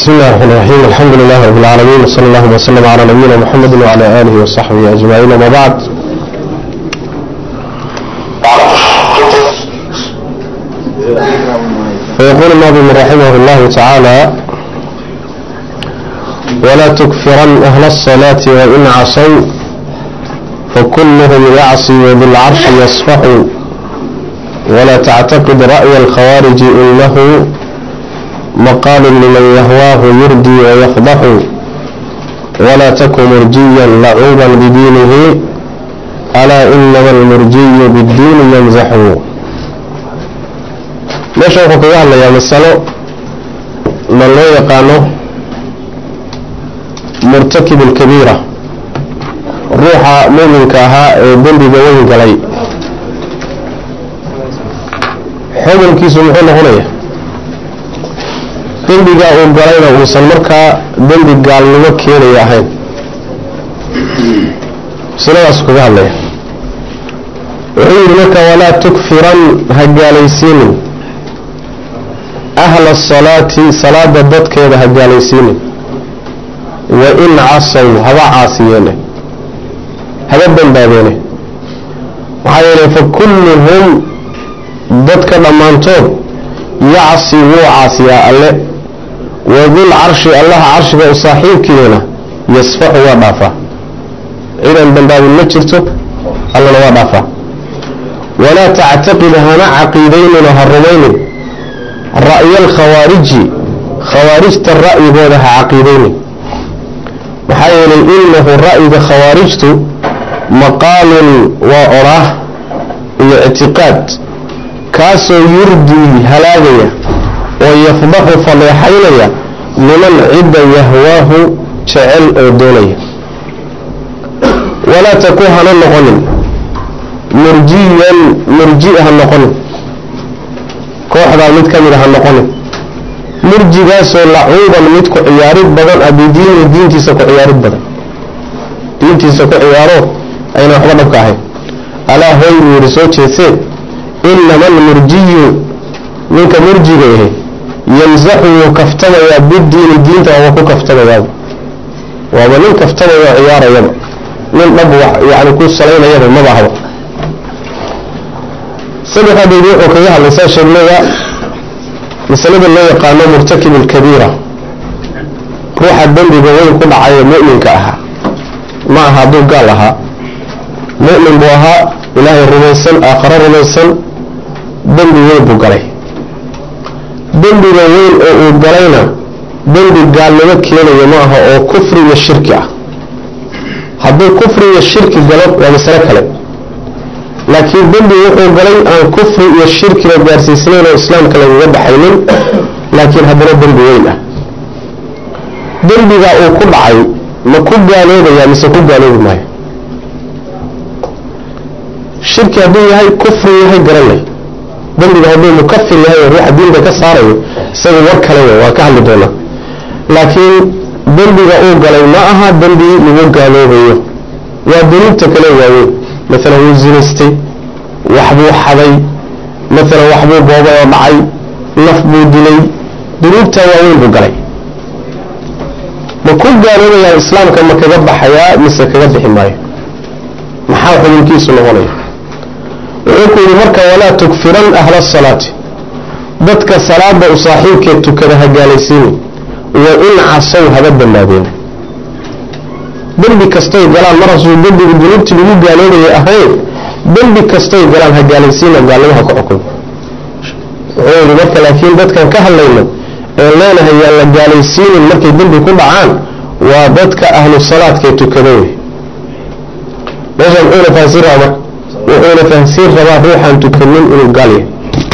بسم الله الرحمن الرحيم الحمد لله رب العالمين وصلى الله وسلم على نبينا محمد وعلى آله وصحبه أجمعين وما بعد فيقول الناظم رحمه الله تعالى ولا تكفرن أهل الصلاة وإن عصوا فكلهم يعصي وذو العرش يصفح ولا تعتقد رأي الخوارج إنه مقال لمن يهواه يردي ويفضح ولا تك مرجيا لعوبا بدينه ألا إنما المرجي بالدين يمزح meesha wuxuu kaga hadlayaa masalo ma loo yaqaano murtakib alkabiira ruuxa muminka ahaa ee dembiga weyn galay xukunkiisu muxuu noqonaya dembiga uu galayna uusan markaa dembi gaalnimo keenaya ahayn masaladaas kaga hadlaya wuxuu yidhi marka walaa tukfiran ha gaalaysiinin ahla asalaati salaada dadkeeda ha gaalaysiinin wa in casaw haba caasiyeene haba dambaabeene maxaa yeelay fa kulluhum dadka dhammaantood yacsi wuu caasiyaa alle wadul carshi allaha carshiga u saaxiibkiina yasfaxu waa dhaafaa cidan dambaabin ma jirto allana waa dhaafaa walaa tactaqid hana caqiidaynin oo ha rumaynin ra'ya alkhawaariji khawaarijta ra'yigooda ha caqiidaynin maxaa yeelay inahu ra'yiga khawaarijtu maqaalun waa odhaah iyo ictiqaad kaasoo yurdii halaagaya oo yafdaxu faleexaynaya liman cidda yahwaahu jecel oo doonaya walaa taku hana noqonin murjiyan murji ha noqonin kooxdaa mid ka mid a ha noqonin murjigaasoo lacuuban mid ku ciyaarid badan a bidiini diintiisa ku ciyaarid badan diintiisa ku ciyaaro ayna waxba dhabka ahayn alaa hoy buu yidhi soo jeedsee inama almurjiyu ninka murjiga yahay yamsaxu wuu kaftamayaa bidiini diinta waaba ku kaftamayaaba waaba nin kaftamaya oo ciyaarayaba nin dhab yani ku salaynayaba maba ahba saddexaa beedi wuxuu kaga hadlay saa sheegnaya masalada loo yaqaano murtakib alkabiira ruuxa dembiga weyn ku dhacay ee mu'minka ahaa ma aha hadduu gaal ahaa mu'min buu ahaa ilaahay rumaysan aakharo rumaysan dembi weyn buu galay dembiga weyn oo uu galayna dembi gaalnimo keenaya ma aha oo kufri iyo shirki ah hadduu kufri iyo shirki galo waa masalo kale laakiin dembi wuxuu galay aan kufri iyo shirkiga gaarsiisnayn oo islaamka lagaga baxaynin laakiin haddana dembi weyn ah dembiga uu ku dhacay ma ku gaaloobaya mise ku gaaloobi maayo shirki hadduu yahay kufri yahay garanay dembiga hadduu mukafir yahay oo ruuxa diinta ka saarayo isaga war kale wey waa ka hadli doonaa laakiin dembiga uu galay ma aha dembi lagu gaaloobayo waa dunuubta kale waaweyn maalan wuu zinaystay waxbuu xaday maalan waxbuu boobay oo dhacay naf buu dilay dunuubta waaweyn buu galay ma ku gaaloobayaa islaamka ma kaga baxayaa mise kaga bixi maayo maxaa xubinkiisu noqonaya wuxuu ku yidhi marka walaa tukfiran ahla asalaati dadka salaada u saaxiibkeed tukada ha gaalaysiini wa in casow haba dambaabeen dembi kastay galaan mar hasuu dembigu dunuubtii lagu gaaloobayay ahayn dembi kastay galaan ha gaalaysiina gaalnimaha ku xukun wuxuu yidhi marka laakiin dadkan ka hadlayno ee leenahay yaan la gaalaysiinin markay dembi ku dhacaan waa dadka ahlu salaadkae tukada wey meesha muxuuna fahansiin rabaa marka wuxuuna fahansiin rabaa ruuxaan tukanin inuu gaal yahay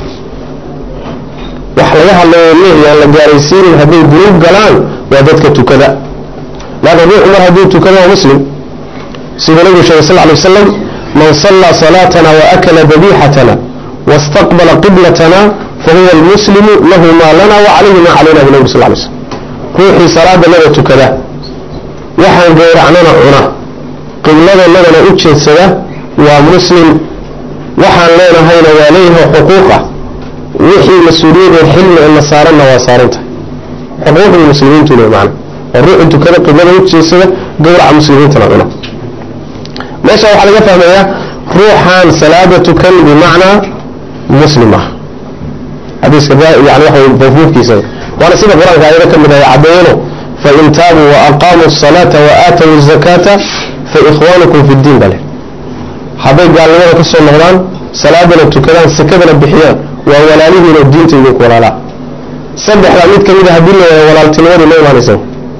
wax laga hadlayo leh yaan la gaalaysiinin hadday dunuub galaan waa dadka tukada laakiin ruuxu mar hadduu tukado waa muslim siduu nabigu sheegay sal ly wasalam man sallaa salaatana wa akala dabiixatana wastaqbala qiblatana fahuwa almuslimu lahu maa lana wa calayhi maa calayna bu nabig sal lay slm ruuxii salaadanada tukada waxaan gowracnana cuna qibladanadana u jeedsada waa muslim waxaan leenahayna waa leeyahay xuquuqa wixii mas-uuliyadee xilmi ina saaranna waa saarantahay xuquuqdii muslimiintu le macna oo ruuxu tukada qiblada u jeesada gowraca muslimiintana cuna meesha waxaa laga fahmayaa ruuxaan salaada tukan bimacnaa muslim ah xadiiska yani waxa mafhuumkiisa waana sida qur-aanka ayada ka mid ah caddeeyano fain taabuu waaqaamuu الصalaata waaatawu الzakaata faikhwanukum fi اdiin bale hadday gaalnimada ka soo noqdaan salaadana tukadaan sakadana bixiyaan waa walaalihiinoo diinta idinku walaalaa saddexdaa mid kamid a haddii la waayo walaaltinimadii ma imaanaysa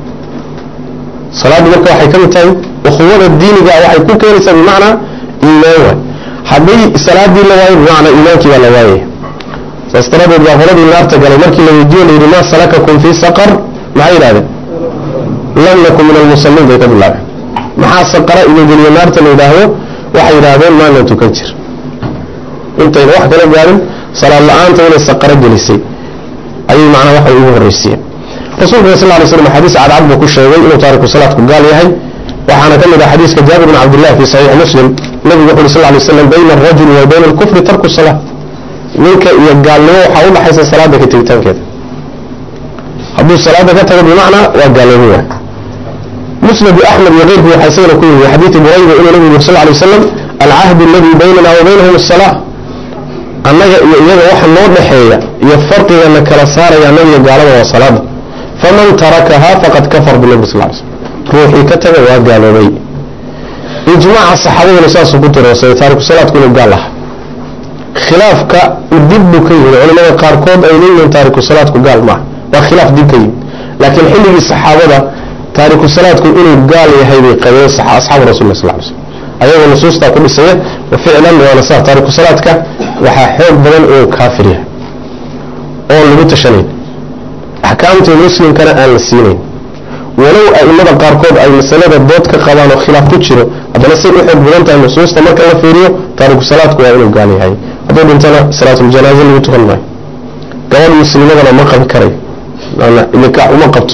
salaaddu marka waxay ka mid tahay ukhuwada diiniga waxay ku keenaysaa bimacnaa iimaan waay haddii salaadii la waayo bimacnaa iimaankii baa la waayaya saas daradeed baa qoladii naarta galay markii la weydiiyo la yidhi maa salakakum fii saqar maxay yidhahdeen lam nakun min almusalliin bay ka bilaabeen maxaa saqara idin geliyo naarta la yidhaahdo waxay yidhaahdeen maana tukan jir intayna wax kala gaarin salaad la-aanta inay saqaro gelisay ayay macnaa waxay ugu horreysiiyeen rasuulka sal lay slam xadiis cadcad buu ku sheegay inuu taariku salaadku gaal yahay waxaana ka mid ah xadiiska jaabir bn cabdillah fi saxiix muslim nabigu wuxu uri sal lay slam bayna alrajuli wa bayna alkufri tarku salaa ninka iyo gaalnimo waxaa u dhaxaysa salaada ka tegitaankeeda hadduu salaada ka tago bimacnaa waa gaalnimo waay musnadu axmed iyo keyrku waxaa isagana ku yimi xadiidi burayda inuu nabigu yiri sal lay wasalam alcahdu aladi baynana wa baynahum asalaa annaga iyo iyaga waxa noo dhexeeya iyo farqigana kala saaraya annaga iyo gaalada waa salaada faman tarakahaa faqad kafar binabi sal ly slm ruuxii ka taga waa gaaloobay ijmaaca saxaabaduna saasuu ku tiroosay taariku salaadku inuu gaal aha khilaafka dib buu ka yimid culamada qaarkood ay leeyihiin taariku salaadku gaal maaha waa khilaaf dib ka yimid laakiin xilligii saxaabada taariku salaadku inuu gaal yahay bay qabeen asxaabu rasul sal ly slm ayagoo nusuustaa ku dhisaya wa ficlan waana saa taariku salaadka waxaa xoog badan inuu kaafir yahay oon lagu tashanayn axkaamtii muslimkana aan la siinayn walow aimada qaarkood ay masalada dood ka qabaan oo khilaaf ku jiro haddana say u xoog badan tahay nusuusta marka la fiiriyo taariku salaadku waa inuu gaal yahay hadduu dhintana salaatuljanaaza lagu tukan maayo gabadh muslimadana ma qabi karayo nikaax uma qabto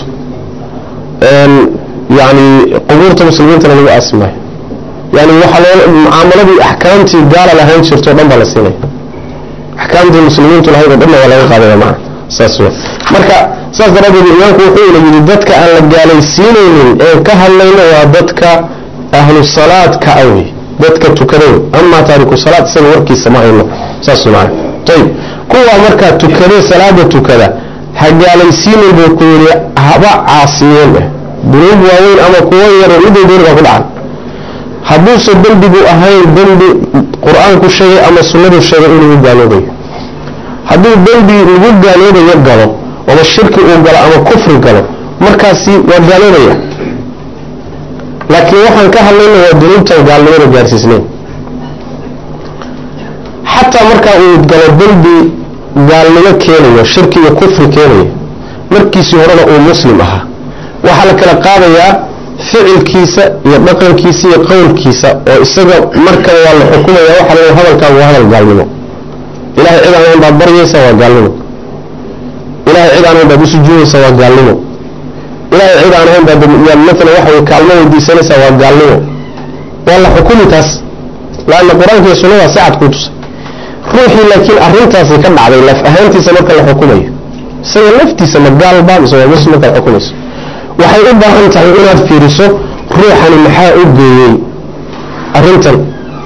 yani qubuurta muslimiintana lagu aasi maayo yani waxaa loo mucaamaladii axkaamtii gaala lahayn jirto o dhan baa la siinaya axkaamtii muslimiintu lahayd oo dhanna waa laga qaadaya maa saas w marka saas daraaddeed imaamku wuxuu ina yidhi dadka aan la gaalaysiinaynin ee ka hadlayno waa dadka ahlu salaadka awey dadka tukaday amaa taariku salaad isaga warkiisa ma hayno saas maana ayib kuwa markaa tukadee salaada tukada ha gaalaysiinin buu ku yidhi haba caasiyeen eh dunuub waaweyn ama kuwo yaro midday dooni baa ku dhacan hadduuse dembigu ahayn dembi qur-aanku sheegay ama sunnadu sheegay in lagu gaaloobayo hadduu dembi lagu gaaloobayo galo ama shirki uu galo ama kufri galo markaasi waa gaaloobaya laakiin waxaan ka hadlayna waa dunuubtan gaalnimada gaarsiisnayn xataa markaa uu galo dembi gaalnimo keenayo shirki iyo kufri keenayo markiisii horena uu muslim ahaa waxaa la kala qaadayaa ficilkiisa iyo dhaqankiisa iyo qowlkiisa oo isaga markaba waa la xukumaya waxa la hadalkaagu waa hadal gaalnimo ilahay cid aan ahayn baad baryaysa waa gaalnimo ilahay cid aan ahayn baad usujuudaysa waa gaalnimo ilahay cid aan ahayn baad maala waxa way kaalmo weydiisanaysaa waa gaalnimo waa la xukumi taas laanna qur-aanka iyo sunnada si cad kuu tusay ruuxii laakiin arrintaasi ka dhacday laf ahaantiisa marka la xukumayo isaga laftiisa ma gaalba mise waa muslim marka la xukumayso waxay u baahan tahay inaad fiiriso ruuxani maxaa u geeyey arrintan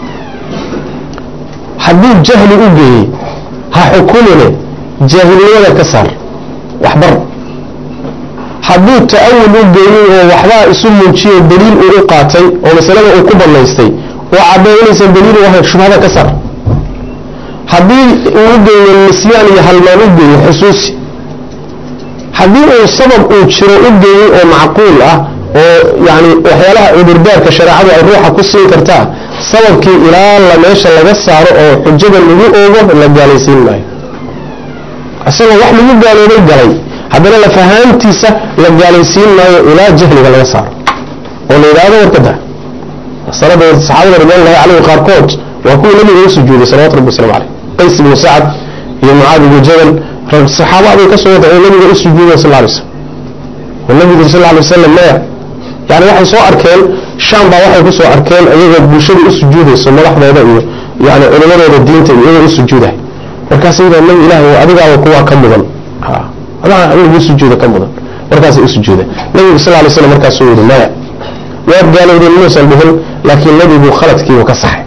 hadduu jahli u geeyey ha xukumine jaahilnimada ka saar waxbar hadduu ta'awul u geeyey oo waxbaa isu muujiyo daliil uu u qaatay oo masalada uu ku banaystay oo caddaynaysa daliil u ahayn shubhada ka saar haddii uu u geeyo nisyaan iyo halmaan u geeyo xusuusi haddii uu sabab uu jiro u geeyey oo macquul ah oo yani waxyaalaha cudurdaarka shareecadu ay ruuxa ku siin kartaa sababkii ilaa la meesha laga saaro oo xujada lagu oogo la gaalaysiin maayo isagoo wax lagu gaaloobay galay haddana lafahaantiisa la gaalaysiin maayo ilaa jahliga laga saaro oo la yidhaahdo warkada salada saxaabada ridwanullahi calayhi qaarkood waa kuwii nabiga u sujuuday salawatu rabbi waslamu caleyh qays ibnu sacad iyo mucaad ibnu jabal saxaabadii ka soo wada oo nabiga u sujuuday sal lay slam oo nabigu sal lay wasalam maya yani waxay soo arkeen sham baa waxay ku soo arkeen iyagoo bulshada u sujuudayso madaxdooda iyo yani culimadooda diinta iyo iyagoo u sujuudahay markaas yidha nabi ilaah adigaaba kuwaa ka mudan adaa in lagu sujuuda ka mudan markaasay u sujuudeen nabigu sal lay slam markaasuu yidhi maya waad gaalowdeen muusan dhihin laakiin nebigu khaladkiibu ka saxay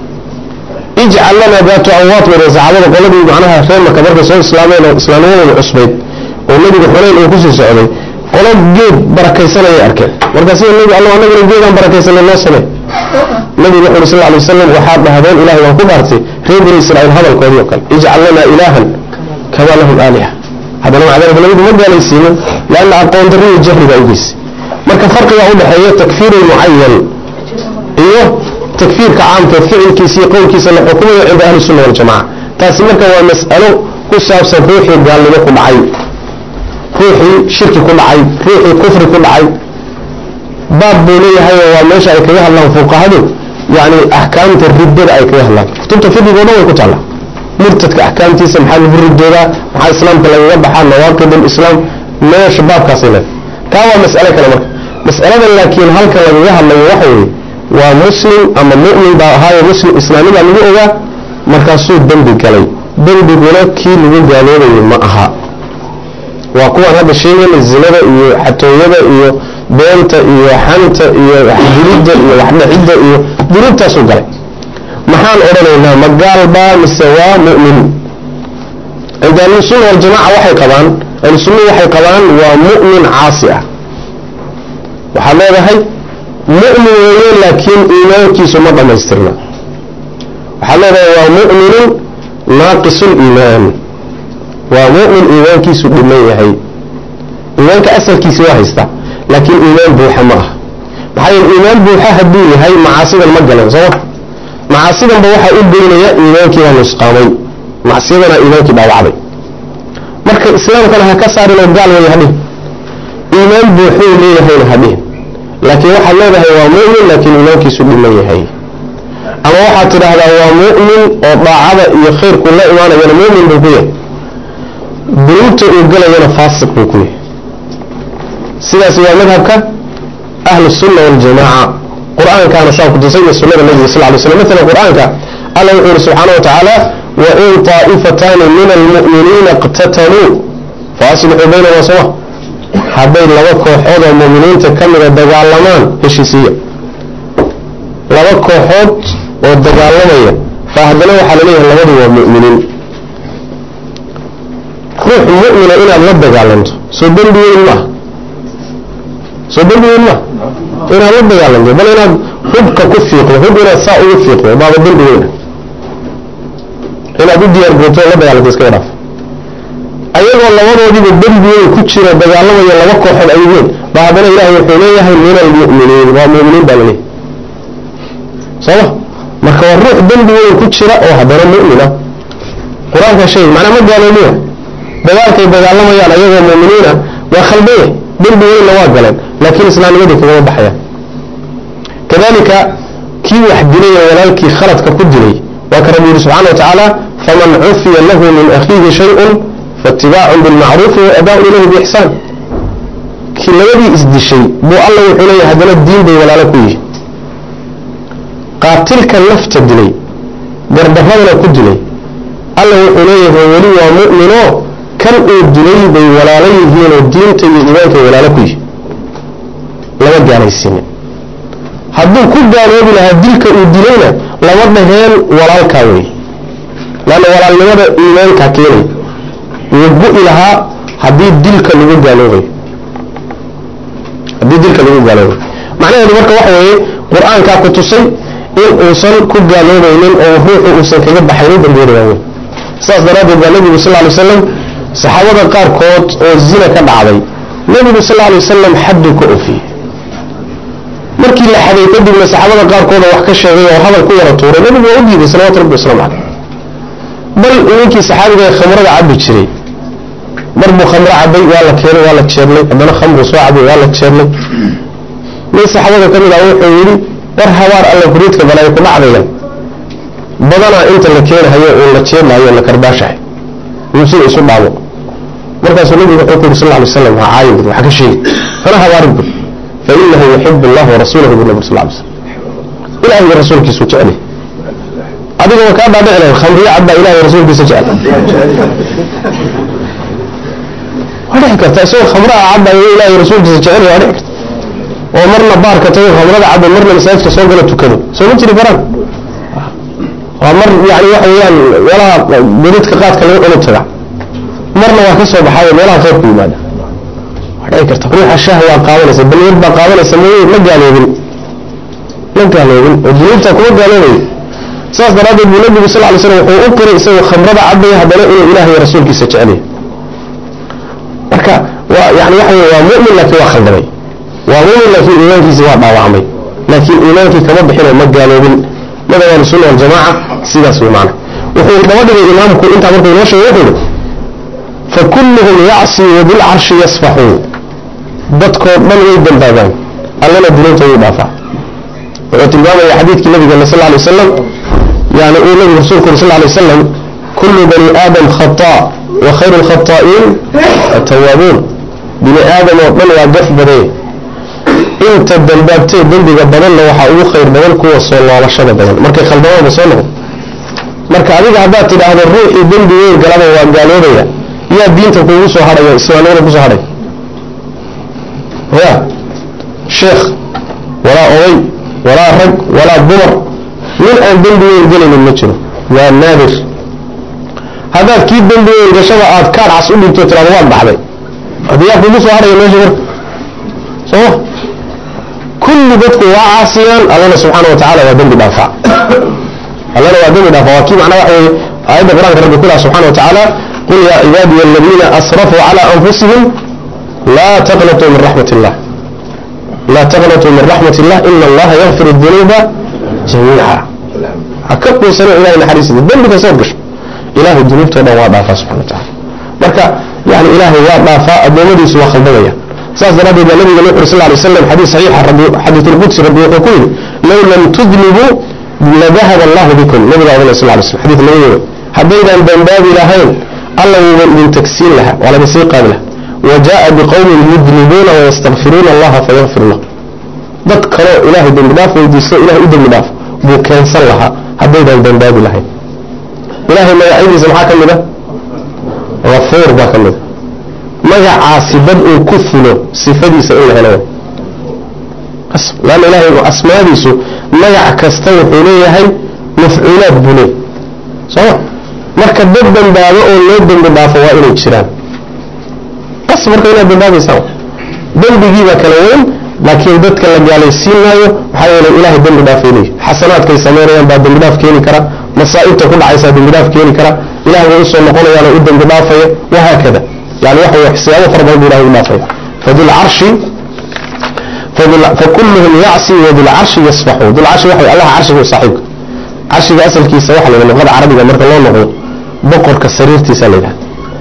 ijcal lanaa daatu anwaat bay saxaabada qoladii macnaha reer marka markay soo islaameen oo islaamnimadooda cusbayd oo nebigu xunayn uu kusii socday qolo geed barakaysanayay arkeen markaas nebi alla anaguna geedaan barakaysanay noo samey nabigu wuxu uri sal lay wasalam waxaad dhahdeen ilahay waan ku dhaartay reer bani israa'iil hadalkoodii oo kale ijcal lanaa ilaahan kamaa lahum aaliha haddana maca dalika nabigu ma gaalaysiinin leanna aqoon darri iyo jahli baa ugeysay marka farqiga udhexeeya takfiir mucayan iyo takfiirka caamkeed ficilkiisa iyo qowlkiisa la xukumayo cinda ahli sunna waljamaca taasi marka waa mas'alo ku saabsan ruuxii gaalnimo ku dhacay ruuxii shirki ku dhacay ruuxii kufri ku dhacay baab buu leeyahay oo waa meesha ay kaga hadlaan fuqahadu yani axkaamta riddada ay kaga hadlaan kutubta fiqiga o dhan way ku taalla murtadka axkaamtiisa maxaa lagu ridoodaa maxaa islaamka lagaga baxaa nawaaqid lislaam meesha baabkaasay leedahay taa waa mas'alo kale marka mas'aladan laakiin halkan lagaga hadlayo waxa weeye waa muslim ama mu'min baa ahaayo muslim islaamibaa lagu ogaa markaasuu dembi galay dembiguna kii lagu gaaloobayo ma aha waa kuwaan hadda sheegayna zinada iyo xatooyada iyo beenta iyo xanta iyo waxdilidda iyo waxdhacidda iyo dunuubtaasuu galay maxaan odhanaynaa ma gaalbaa mise waa mu'min cinda ahlusunna waljamaca waxay qabaan ahlusunna waxay qabaan waa mu'min caasi ah waxaad leedahay mu'min weeye laakiin iimaankiisu ma dhammaystirna waxaad leedahay waa mu'minun naaqisuliimaan waa mu'min iimaankiisu dhiman yahay iimaanka asalkiisi waa haystaa laakiin iimaan buuxa ma ah maxaa yeele iimaan buuxa hadduu yahay macaasidan ma galeen sooma macaasidanba waxaa u geynaya iimaankiibaa nusqaamay macsiyadana iimaankii dhaawacday marka islaamkana ha ka saarin oo gaal waya hadhihin iimaan buuxuu leeyahayna hadhihin laakiin waxaad leedahay waa mu'min laakiin iimaankiisu dhiman yahay ama waxaad tidhaahdaa waa mu'min oo daacada iyo khayrku la imaanayana mu'min buu ku yahay dunuubta uu gelayana faasiq buu ku yahay sidaas waa madhabka ahlu sunna waljamaaca qur-aankaana saa kutusay iyo sunnada nabiga sal lay slam maala qur-aanka alla wuxuu yihi subxaana wa tacaala wain taa'ifataani min almu'miniina iqtataluu faaslixuu baynahuma soma hadday laba kooxood oo mu'miniinta ka mida dagaalamaan heshiisiiya laba kooxood oo dagaalamaya fa haddana waxaa laleeyahay labadu waa mu'miniin ruux mu'mina inaad la dagaalanto soo dembi weyn maaha soo dembi weyn maaha inaad la dagaalanto bal inaad hubka ku fiiqdo hub inaad saa ugu fiiqdo baaba dembi weyna inaad u diyaar garto la dagaalanto iskaga dhaaf ayagoo labadoodiiba dembi weyn ku jira dagaalamaya laba kooxood ay yihiin ba haddana ilaahay wuxuu leeyahay min almu'miniin waa mu'miniin baa laleeyahay sooma marka waa ruux dembi weyn ku jira oo haddana mu'mina qur-aanka sheegay macnaa ma gaaloomiya dagaalkay dagaalamayaan ayagoo mu'miniina waa khaldaya dembi weynna waa galeen laakiin islaamnimadii kagama baxayaan kadalika kii wax dilay ee walaalkii khaladka ku dilay waa ka rabbi yihi subxana wa tacaala faman cufiya lahu min akhiihi shayun faitibaacun bilmacruufi wa adaaun ilayhi biixsaan kii labadii isdishay buu alla wuxuu leeyahay haddana diin bay walaalo ku yihi qaatilka nafta dilay gardaradana ku dilay alla wuxuu leeyahay weli waa mu'minoo kan uu dilay bay walaalo yihiinoo diinta iyo iimaankay walaalo ku yihi lama gaalaysiinin hadduu ku gaaloobi lahaa dilka uu dilayna lama dhaheen walaalkaa wey laanna walaalnimada iimaankaa keenay wuu gu-i lahaa haddii dilka lagu gaaloobayo haddii dilka lagu gaaloobayo macnaheedu marka waxa weeye qur-aankaa ku tusay in uusan ku gaaloobaynin oo ruuxu uusan kaga baxaynin dambiyada waaweyn sidaas daraaddeed baa nebigu sal ly wasalam saxaabada qaarkood oo zina ka dhacday nebigu sal lay wasalam xadduu ka ofiyey markii la xaday kadibna saxaabada qaarkood oo wax ka sheegay oo hadal ku yara tuuray nebigu waa u diiday salawatu rabbi waslamu caleyh bal ninkii saxaabiga ee khamrada cabi jiray mar buu khamro cabay waa la keenay waa la jeernay haddana khamru soo cabay waa la jeernay nin saxaabada ka mid ah wuxuu yidhi war habaar alla huriidka balay ku dhacdayan badanaa inta la keenahayo uun la jeedlahayo la karbaashahay uu sida isu dhaabo markaasuu nabigu wuxuu ku yidhi sal ly slam ha caayin bud waxa ka sheegi hana habaarin bud fa inahu yuxibu allah warasuulahu bu nabi sal ly slam ilaah iyo rasuulkiisu jecel adiga waa kaa dhaadhici lahayd khamriyo cadbaa ilaah iyo rasuulkiisa jecel waa dhici karta isagoo khamraha cabayo ilaahay rasuulkiisa jecel waa dhici karta oo marna baarka tago khamrada cabo marna masaajidka soo galo tukado soo ma jiri karaan waa mar yani waxa weeyaan meelaha beridka qaadka laga cuno taga marna waa ka soo baxaayo meelaha khayrku yimaada waa dhici karta ruuxa shaah waa qaadanaysa balyar baa qaadanaysa m ma gaaloobin ma gaaloobin oo dunuubta kuma gaaloobayo saas daraaddeed buu nabigu sal lay slam wuxuu u qiray isagoo khamrada cabaya haddana inuu ilaah iyo rasuulkiisa jecelyahay marka waa yani waxa wey waa mu'min laakiin waa khaldamay waa mu'min laakiin iimaankiisi waa dhaawacmay laakiin iimaankii kama bixinoo ma gaaloobin madhab ahlusunna waljamaaca sidaas wey maana wuxuu daba dhigay imaamku intaa markuu inoo sheegay wuxuu yihi fakulluhum yacsi wabilcarshi yasfaxuun dadkoo dhan way dambaabaan allana dunuubta wuu dhaafaa wuxuu tilmaamaya xadiidkii nabigeena sal lay wasalam yani uu nabigu rasulku uri sal lay wasalam kullu bani aadam khataa wa khayru lkhataa'iin atawaabuun bini aadam oo dhan waa gaf badanye inta dambaabtee dembiga badanna waxaa ugu khayr badan kuwa soo loolashada badan markay khaldamaanba soo noqon marka adiga haddaad tidhaahdo ruuxii dembi weyn galaba waa gaaloobaya yaa diinta kuugu soo hadhaya islaamnimada kusoo hadhay ya sheekh walaa oday walaa rag walaa dumar nin aan dembi weyn gelaynin ma jiro waa naadir haddaad kii dembi weyn gashada aad kaad cas u dhigto tiraado waad baxday adiyaa kuugu soo hadhaya meesha marka sooma kulli dadku waa caasiyaan allana subxaana watacaala waa dembi dhaafaa allana waa dembi dhaafaa waa kii macnaa waxa weye aayadda qur-aanka rabbi ku laha subxana wa tacaala qul yaa cibaadiya aladiina asrafuu calaa anfusihim laa taqnatuu min raxmat illah laa taqnatuu min raxmat illah ina allaha yakfir dunuuba jamiica ha ka quusano ilahay naxariisida dembi kastood gasho ilahay dunuubtao dhan waa dhaafaa subxana wa tacala marka yani ilaahay waa dhaafaa addoommadiisu waa khaldamaya saas daraaddeed baa nabiga nuxu sal lay slam xadiis saxiixa xadiisulqudsi rabbi wuxuu ku yidhi low lam tudnibuu ladahaba allahu bikum nabiga odhanay sal lay slam xadiis laga yeeray haddaydan dambaabi lahayn alla wuuba idin tagsiin lahaa waa laga sii qaadi lahaa wa jaa'a biqowmin yudnibuuna wayastakfiruuna allaha fayakfir lahu dad kaloo ilaahay dembi dhaaf weydiisto ilahay u dembi dhaaf buu keensan lahaa haddaydan dambaabi lahayn ilahay magacyadiisa maxaa ka mid a afuur baa ka mid a magacaasi dad uu ku fulo sifadiisa in la helo lanna ilahay asmaadiisu magac kasta wuxuu leeyahay mafcuulaad buu leey sooma marka dad dambaabo oo loo dembi dhaafo waa inay jiraan bas marka inaad dambaabaysaan dembigiibaa kala weyn laakiin dadka la gaalaysiin maayo maxaa yeelay ilahay dembi dhaafay leeyahy xasanaadkay samaynayaan baa dembi dhaaf keeni kara masaa'ibta ku dhacaysaa dembi dhaaf keeni kara ilahay way usoo noqonayaanoo u dembi dhaafaya wahaakada يعني واحد حسابه فرض الله ما فيه فذو العرش فكلهم يعصي وذو العرش يصفحوا ذو العرش واحد الله عرش هو صاحبك عرش أصل كيس واحد لأنه غدا عربي مرة الله نقول بقر كسرير تسالها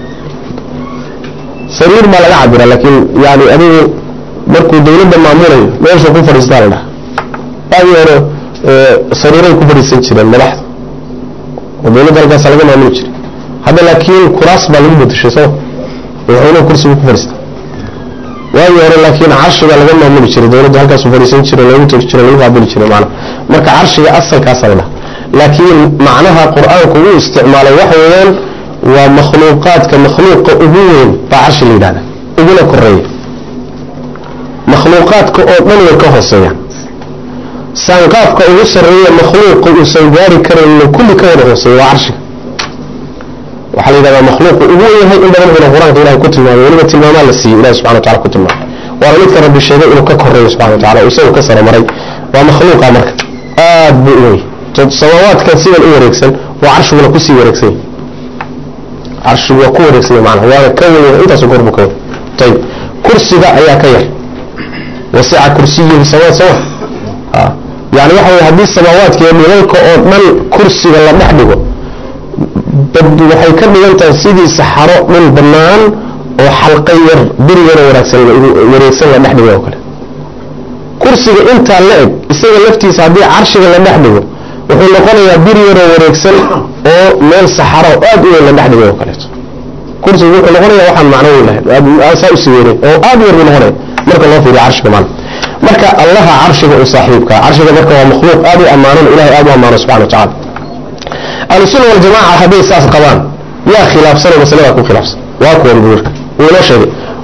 سرير ما لا يعبر لكن يعني أبي مركو دولة مامورة ما يشوف كفر إصدار له هذه هو سريرين كفر إصدار ملاحظ ودولة درجة سلقة ما نوجري هذا لكن كراس بالمدة شو سوى wuxuuna kursigu ku fadhiista waagii hore laakiin carshiga laga maamuli jiray dowladda halkaasu fadhiisan jiray lagu tegi jiray lagu qaabili jiray macna marka carshiga asalkaasa la dhaha laakiin macnaha qur-aanku uu isticmaalay waxa weeyaan waa makhluuqaadka makhluuqa ugu weyn baa carshi la yidhahda uguna koreeya makhluuqaadka oo dhan way ka hooseeyaan saanqaafka ugu sarreeya makhluuqa uusan gaari karayno kulli ka wada hooseeya waa carshiga waxaa la yidhahdaa makhluuqu ugu yahay in badan una qur-aanka ilahay ku tilmaamay weliba tilmaamaa la siiyey ilahi subxana watacala ku tilmaamay waana midka rabbi sheegay inuu ka koreeyo subxana wa tacala isagu ka sara maray waa makhluuqa marka aad buu u wey samaawaadkan sidan u wareegsan waa carshiguna kusii wareegsan yahy carshigu waa ku wareegsan yahy macnaha waana ka weyn intaasu gorbu ka weyn ayib kursiga ayaa ka yar wasica kursiyuhu samaa sama yani waxa weye haddii samaawaadka iyo dhilalka oo dhan kursiga la dhex dhigo bad waxay ka dhigan tahay sidii saxaro dhul bannaan oo xalqa yar bir yaroo waraagsan wareegsan la dhex dhigo oo kale kursiga intaa la eg isaga laftiisa haddii carshiga la dhex dhigo wuxuu noqonayaa bir yaroo wareegsan oo meel saxaro aad u weyn la dhex dhigo oo kaleeto kursigu wuxuu noqonaya waxaan macno weyn lahayn saa usii weyneyn oo aad u yar buu noqonaya marka loo fiiriyo carshiga maana marka allaha carshiga u saaxiibka carshiga marka waa makhluuq aad u ammaanan ilahay aad u ammaano subxana wa tacala ahlusunna waljamaca hadday saas qabaan yaa khilaafsanoo masalada ku khilaafsan waa kuwan buurka wuu inoo sheegay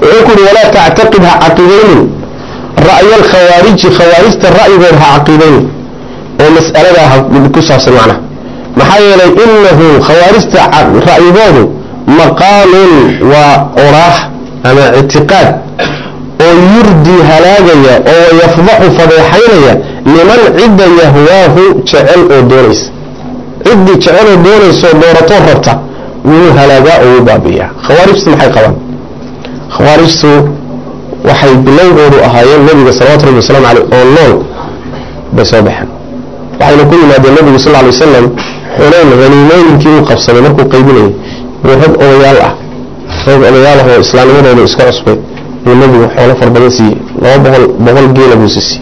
wuxuu ku yidhi walaa tactaqid ha caqiidaynin ra'ya alkhawaariji khawaarijta ra'yigood ha caqiidaynin oo mas'aladaa ha ku saabsan macnaha maxaa yeelay inahu khawaarijta ra'yigoodu maqaalun waa oraax ama ictiqaad oo yurdii halaagaya oo yafdaxu fadeexaynaya liman cidda yahwaahu jecel oo doonaysa ciddii jecel oo doonaysoo dooratoo rabta wuu halaagaa oo wuu baabi'iyaa khawaarijtu maxay qabaan khawaarijtu waxay bilowgoodu ahaayeen nabiga salawatu rabbi wasalaamu caleyh oo nool bay soo baxeen waxayna ku yimaadeen nabigu sal ly wasalam xunayn haniimooyinkii uu qabsaday markuu qaybinayay buu rag odayaal ah rag odayaal ah oo islaamnimadooda iska cusbay buu nabigu xoolo far badan siiyey laba boqol boqol geela buu siisiyey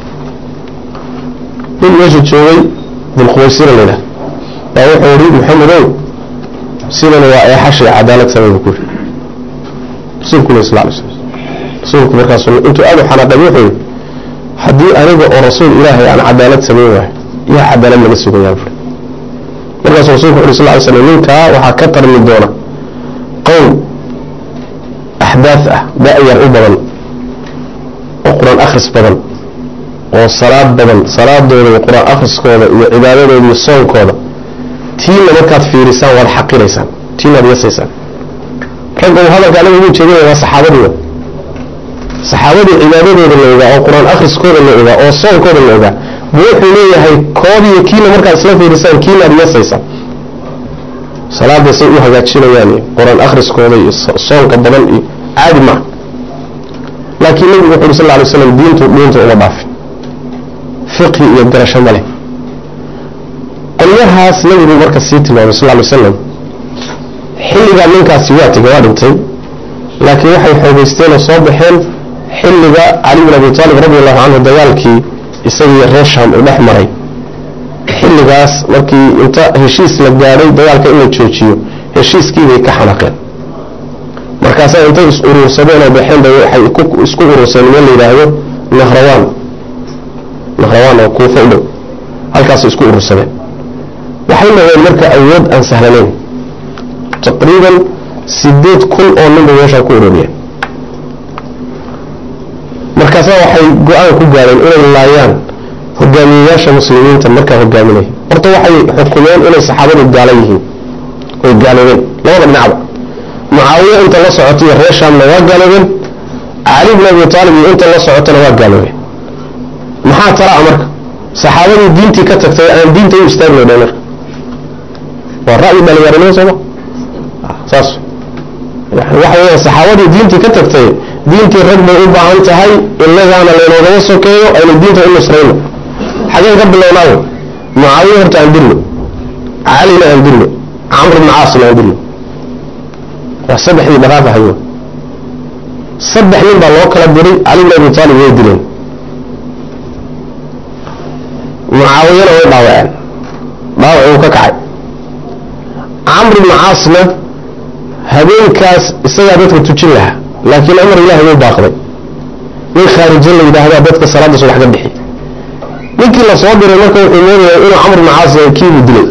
nin meesha joogay dulkhuwaysira laydhah baa wuxuu ihi maxamedow sidana waa eexashay cadaalad samay buu ku yidhi rasuulkuna sal lay slam rasuulku markaas intuu aad u xanaaqay wuxuu yidhi haddii aniga oo rasuul ilaahay aan cadaalad samayn waayo yaa cadaalad laga sugayaa buri markaasuu rasulku wuxu sal ly slam ninkaa waxaa ka tarmi doona qowl axdaaf ah da-yar u badan oo qur-aan akhris badan oo salaad badan salaadooda iyo qur-aan akhriskooda iyo cibaadadooda iyo soonkooda tiina markaad fiirisaan waad xaqiraysaan tiinaad yasaysaan ragga uu hadalka anaga ugu jeedinaya waa saxaabadii saxaabadii cibaadadooda la ogaa oo qur-aan akhriskooda la ogaa oo soonkooda la ogaa buu wuxuu leeyahay koodiyo kiina markaad isla fiirisaan kiinaad yasaysaan salaada say u hagaajinayaan iyo qur-aan akhriskooda iyo soonka badan iyo caadi maaha laakiin nabigu wuxu uri sal ly slam diintu diinta uma dhaafin fiqhi iyo garasho ma leh qolyahaas nabigu marka sii tilmaamay sal ly slam xilligaa ninkaasi waa tegay waa dhintay laakiin waxay xoogeysteen oo soo baxeen xilliga cali bin abi taalib radi allahu canhu dagaalkii isagii reer sham uu dhex maray xilligaas markii inta heshiis la gaadhay dagaalka in la joojiyo heshiiskiibay ka xanaqeen markaasaa intay is uruursadeen oo baxeen bay waxay isku uruurseen meel la yidhaahdo nahrawaan nahrawaan oo kuufo u dhow halkaasay isku urursadeen waxay noqdeen marka awood aan sahlanayn taqriiban sideed kun oo ninbay meeshaa ku ururiyeen markaasaa waxay go-aan ku gaadheen inay laayaan hogaamiyeyaasha muslimiinta markaa hogaaminaya horta waxay xukumeen inay saxaabadu gaala yihiin oy gaaloobeen labada dhinacba mucaawiye inta la socota iyo reer shaamna waa gaaloobeen cali bin abi taalib iyo inta la socotana waa gaaloobeen maxaa talaa marka saxaabadii diintii ka tagtay aan diinta u istaagno dha marka waa ra'yi dhalinyaranimo sooma saas waxa weya saxaabadii diintii ka tagtay diintii rag bay u baahan tahay inagaana laynoogama sokeeyo aynu diinta u nusrayno xageen ka bilownaayo mucaawiye horta aan dilno calina aan dilno camr bna caasna aan dilno waa saddexdii dhaqaaqahayo saddex nin baa loo kala diray cali bin abi taalib way dileen mucaawiyana way dhaawaceen dhaawac uu ka kacay camr bna caasna habeenkaas isagaa dadka tujin lahaa laakiin amar ilahi wuu baaqday nin khaarijo la yidhaahdaa dadka salaada subax ka bixi ninkii la soo diray marka wuxuu moodaya inuu camr bna caas kiibuu dilay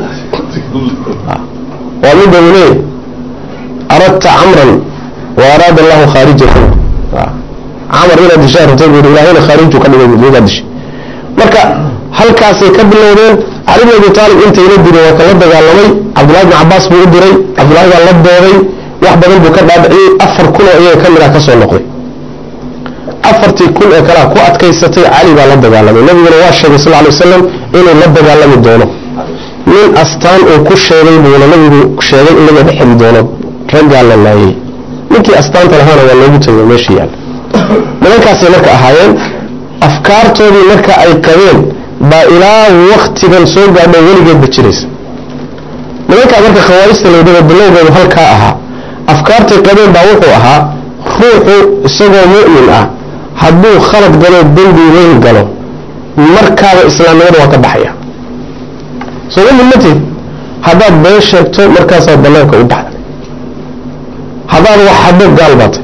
waa midda uu leeyahy aradta camran wa araada allahu khaarijahu camar inaad dishaa rabtay buu ilahayna khaariju ka dhigay midaa dishay marka halkaasay ka bilowdeen cali bin abi taalib intayla diray waa kala dagaalamay cabdullahi bin cabaas buu u diray cabdullahi baa la dooday wax badan buu ka dhaadhiciyey afar kun oo iyaga ka mid ah ka soo noqday afartii kun ee kalea ku adkaysatay cali baa la dagaalamay nabiguna waa sheegay sal ly wasalam inuu la dagaalami doono nin astaan uu ku sheegay buuna nabigu sheegay in laga dhexeli doono raggaa la laayay ninkii astaanta lahaana waa loogu tagay meesha yaal nimankaasay marka ahaayeen afkaartoodii marka ay qabeen baa ilaa waktigan soo gaadho weligeedba jiraysa nimankaa marka khawaarijta laydhada bilowgeedu halkaa ahaa afkaartay qabeen baa wuxuu ahaa ruuxu isagoo mu'min ah hadduu khalad galo dembi weyn galo markaaba islaamnimada waa ka baxaya soo mumin matid haddaad been sheegto markaasaad banaanka u baxday haddaad wax xado gaal baatay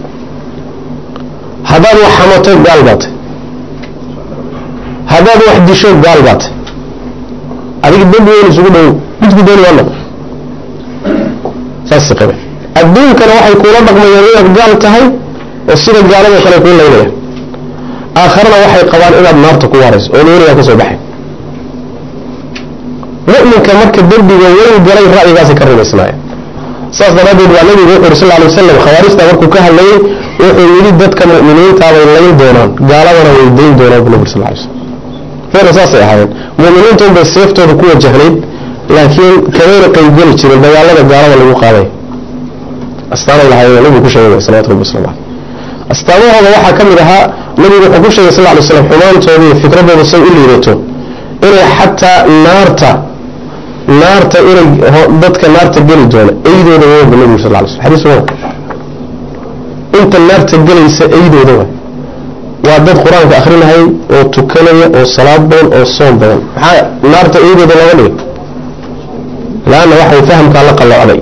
haddaad wax xamato gaal baatay haddaad wax disho gaal baatay adiga dembi weyn isugu dhow midku dooni waa noqo saas qabe adduunkana waxay kuula dhaqmayaan inaad gaal tahay oo sida gaalado kale kuu laynaya aakharana waxay qabaan inaad naarta ku waarayso oo weligaa kasoo baxay mu'minka marka dembiga weyn galay ra'yigaasi ka rumaysnaaya saas daraaddeed waa nabigu wuxu uri sal ly wasalam khawaarijta markuu ka hadlayay wuxuu yidhi dadka mu'miniintaabay layn doonaan gaaladana way dayn doonaan bu nabi sal ly slam feena saasay ahaayeen mu'miniinta unbay seeftooda ku wajahnayd laakiin kamayna qaybgeli jirin dagaalada gaalada lagu qaaday astaanay lahaayeen nabigu ku sheegay salawatu rabbi waslamu caleyh astaamahooda waxaa ka mid ahaa nabigu wuxuu ku sheegay sal ly slam xumaantooda iyo fikradooda say u liidato inay xataa naarta naarta inay dadka naarta geli doona eydooda waba nabigu sal ly slam xadiis waa inta naarta gelaysa eydooda wa waa dad qur-aanka akrinahayay oo tukanaya oo salaad badan oo soom badan maxaa naarta eydooda looga dhigay laanna waxay fahamkaa la qalloocday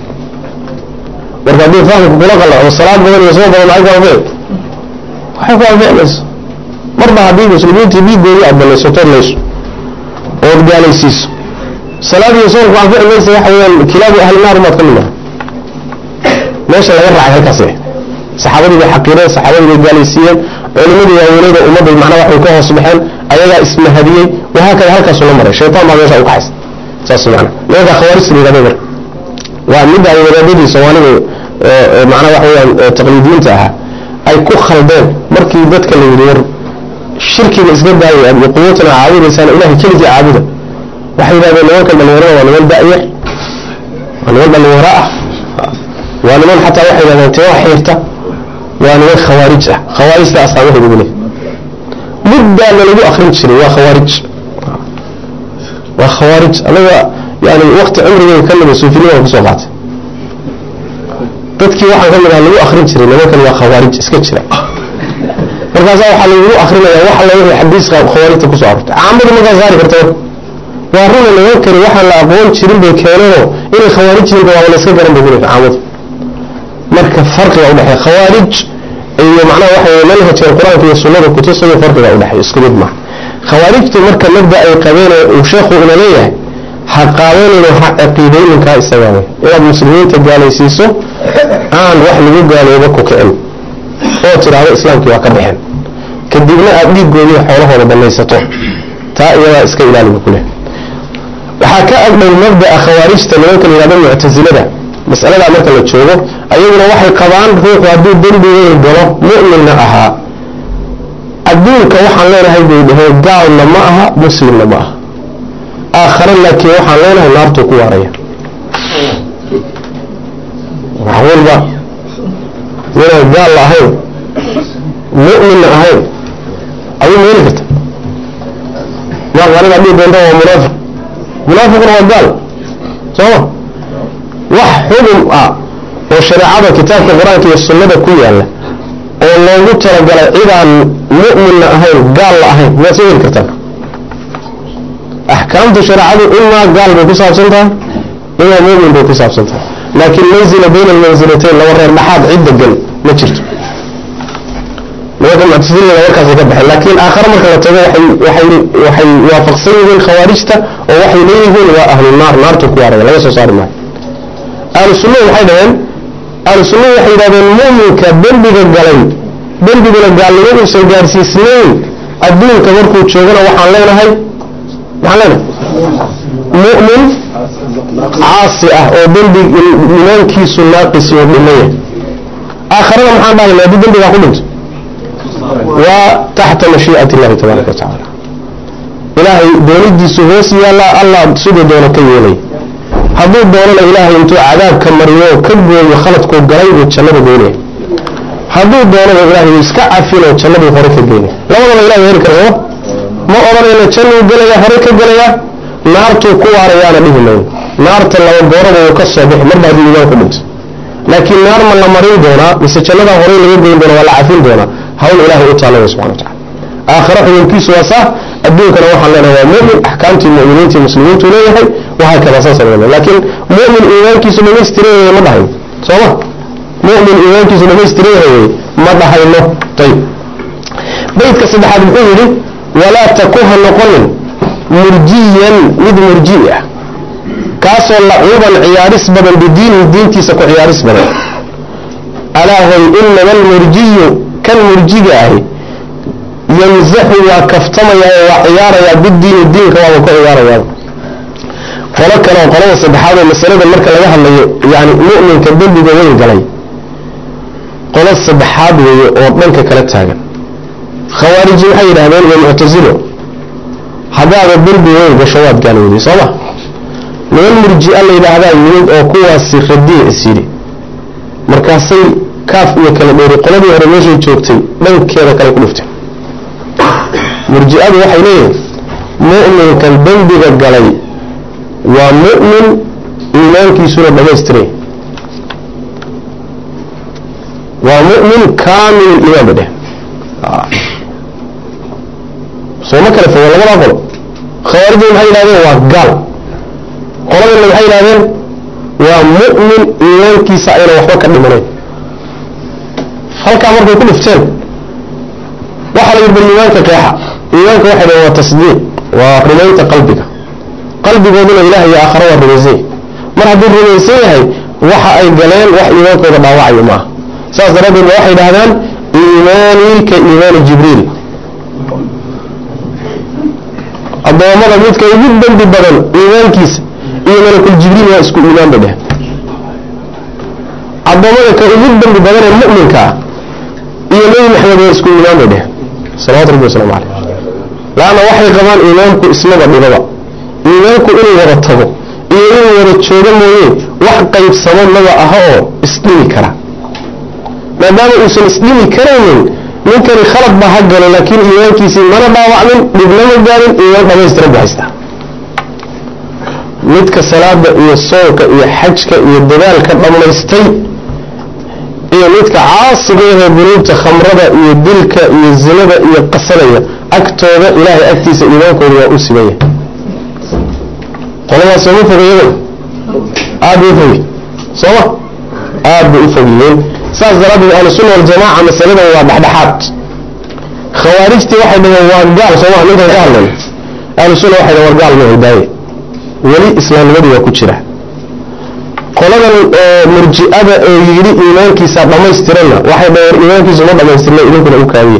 marka haddii fahamka kula qalloocdo salaad badan iyo soom badan maxay ku anfici waxay ku anfici mayso marba haddii muslimiintii dhiigoodii aad banaysato layso ood gaalaysiiso salaad iyo soomku anfici maysa waxa weyaan kilaabu ahli naar umaad ka mid nahay meesha laga raacay halkaas saxaabadii bay xaqiireen saxaabadii bay gaalaysiiyeen culimadii waaweyneyda ummadday macnaa waxay ka hoos baxeen ayagaa ismahadiyey wahaakada halkaasu la maray shaytaan baa meesha u kaxaysa saas macna nimanka khawaarijta la yidhahda marka waa midda ay wadaadadii soomaalida macnaa waxa weyaan taqliidiyiinta ahaa ay ku khaldeen markii dadka la yidhi war shirkiga iska daayay iyo qubuutana caabudaysaan ilahay keligii caabuda waxay yidhahdeen nimankan dhalinyarada waa niman da'yar waa niman dhalinyaro ah waa niman xataa waxay yidhahdeen timo xiirta waa niman khawaarij ah khawaarijta asaamaheedu buu leeyahy muddaana lagu akrin jiray waa khawaarij waa khawaarij anaga yani wakti cumrigeeda ka mida suufinimada kusoo qaatay dadkii waxaan ka mid aha lagu akrin jiray nimankan waa khawaarij iska jira markaasaa waxaa lagu akrinaya wax alla wixii xadiiska khawaarijta kusoo arortay caamadu markaa saari karta waa runa nimankani waxaan la aqoon jirin bay keeneenoo inay khawaarij yihiin waa la iska garan bay kuleeyahay caamadu marka farqiga udhexeeya khawaarij iyo macnaha waxa weye manhajka qur-aanka iyo sunnada kutusayo farqiga udhexeeya isku mid maaha khawaarijtu marka mabda ay qabeen uu sheekhu ina leeyahay ha qaadanayno ha caqiidayninkaa isagaa wey inaad muslimiinta gaalaysiiso aan wax lagu gaalooba ku kicin oo tidhaahdo islaamkii waa ka baxeen kadibna aad dhiigoodii xoolahooda banaysato taa iyadaa iska ilaaliba kuleh waxaa ka agdhow mabda'a khawaarijta nimanka la yihahdo muctasilada masaladaa marka la joogo ayaguna waxay qabaan ruuxu hadduu dembigeeda galo mu'minna ahaa adduunka waxaan leenahay bay dhaheen gaalna ma aha muslimna ma aha aakhare laakiin waxaan leenahay naartuu ku waaraya wax walba inaan gaal la ahayn mu'minna ahayn ayuu meeli karta maaqaaniga dhihi doonta waa munaafiq munaafiqna waa gaal sooma wax xugum ah oo shareecada kitaabka qur-aanka iyo sunnada ku yaala oo loogu talagalay cidaan mu'minna ahayn gaal la ahayn miyaad soo heli kartaa axkaamta shareecadu imaa gaal bay ku saabsan tahay imaa mu'min bay ku saabsan tahay laakiin manzila bayna almansilatayn laba reer dhaxaad cid degan ma jirto nimanka muctasilada warkaasay ka baxeen laakiin aakhare marka la tago waxay waxay waxay waafaqsan yihiin khawaarijta oo waxay leeyihiin waa ahlu naar naartu ku waaraya laga soo saari maayo ahlu sunnadu waxay dhaheen ahlu sunnadu waxay yidhahdeen mu'minka dembiga galay dembiguna gaalnimo uusan gaadhsiisnayn adduunka markuu joogana waxaan leenahay maxaan leenahay mu'min caasi ah oo dembi imaankiisu naaqis oo dhimaya aakharada maxaan dhahayna haddii dembigaa ku dhinto waa taxta mashii'ati illahi tabaaraka wa tacaala ilaahay doonidiisu hoos yaallaa allah siduu doono ka yeelay hadduu doonana ilaahay intuu cadaabka mariyo oo ka gooyo khaladkuu galay buu jannada geynaya hadduu doonana ilaahay iska cafinoo jannaduu hore ka geynaya labadaba ilahay heli kara sooma ma odhanayna jannuu gelaya hore ka gelaya naartuu ku waarayaana dhihi mayno naarta laba gooraba uu ka soo bixi marba haddii iimaan ku dhinto laakiin naar ma la marin doonaa mise jannadaa horey laga geyn doona waa la cafin doonaa hawl ilaahay u taallaya subxana wa tacala aakhare xukunkiisu waa saa adduunkana waxaan leenahay waa mu'min axkaamtii mu'miniintii muslimiintu leeyahay wahaa kada saasa leedahay laakiin mu'min iimaankiisu dhamaystiran yahay ma dhahayno sooma mu'min iimaankiisu dhamaystiran yahay ma dhahayno ayib baydka saddexaad muxuu yidhi walaa takuha noqonin murjiyan mid murji ah kaasoo lacuuban ciyaaris badan bidiinihi diintiisa ku ciyaaris badan alaa hoy inama almurjiyu kan murjiga ahi yamzaxu waa kaftamayaa oo waa ciyaarayaa bidiini diinka waaba ku ciyaarayaa qolo kale oo qolada saddexaad oo masalada marka laga hadlayo yani mu'minka dembiga weyn galay qolo saddexaad weeye oo dhanka kala taagan khawaariji waxay yidhahdeen iyo muctasilo haddaada dembi weyn gasho waad gaalowday sooma niman murji-a la yidhaahdaa yimid oo kuwaasi radiic is yidhi markaasay kaaf iyo kala dheeri qoladii hore meeshay joogtay dhankeeda kale ku dhufteen murji-adu waxay leeyihin mu'minkan dembiga galay waa mu'min iimaankiisuna dhamaystiray waa mu'min kaamil iimaan ba dheh sooma kale fogo labadaa qolo khawaarijda maxay yidhahdeen waa gaal qoladana waxay yidhahdeen waa mu'min iimaankiisa ayna waxba ka dhimanayn halkaa markay ku dhifteen waxaa la yidhi bal iimaanka qeexa iimaanka waxay dhahen waa tasdiiq waa rumaynta qalbiga qalbigooduna ilaah iyo aakhara waa rumaysany mar hadduu rumaysan yahay waxa ay galeen wax iimaankooda dhaawacayo maaha saas daraaddeed ba waxay dhahdaan iimaanii ka iimaani jibriil addoommada midka ugu dembi badan iimaankiisa iyo malakul jibriil waa isku iimaan bay dheheen addoommada ka ugu dembi badan ee mu'minka ah iyo nebi maxamed waa isku iimaan bay dheheen salawatu rabbi wasalaamu caleyh laanna waxay qabaan iimaanku ismaba dhibaba iimaanku inuu wada tago iyo inuu wada joogo mooye wax qaybsamo maba aha oo isdhimi kara maadaama uusan isdhimi karaynin ninkani khalad baa ha galo laakiin iimaankiisii mana dhaawacmin dhibnama gaarin iimaan dhamaystiran buu haystaa midka salaada iyo soonka iyo xajka iyo dadaalka dhammaystay iyo midka caasiga ahee dunuubta khamrada iyo dilka iyo zinada iyo qasanaya agtooda ilaahay agtiisa iimaankooda waa u simaya qoladaas sooma fogayada aad bay ufogy sooma aad bay u fogyihiin saas daraaddeed ahlusunna waljamaaca masaladan waa dhexdhexaad khawaarijtii waxay dhaheen waa gaal sooma ninkan ka hadlan ahlusunna waxay dhaheen war gaal ma hidaaye weli islaamnimadii waa ku jira qoladan oo murji-ada oo yidhi iimaankiisa dhamaystiranna waxay dhaheen iimaankiisu ma dhamaystirna idinkuna u kaabiye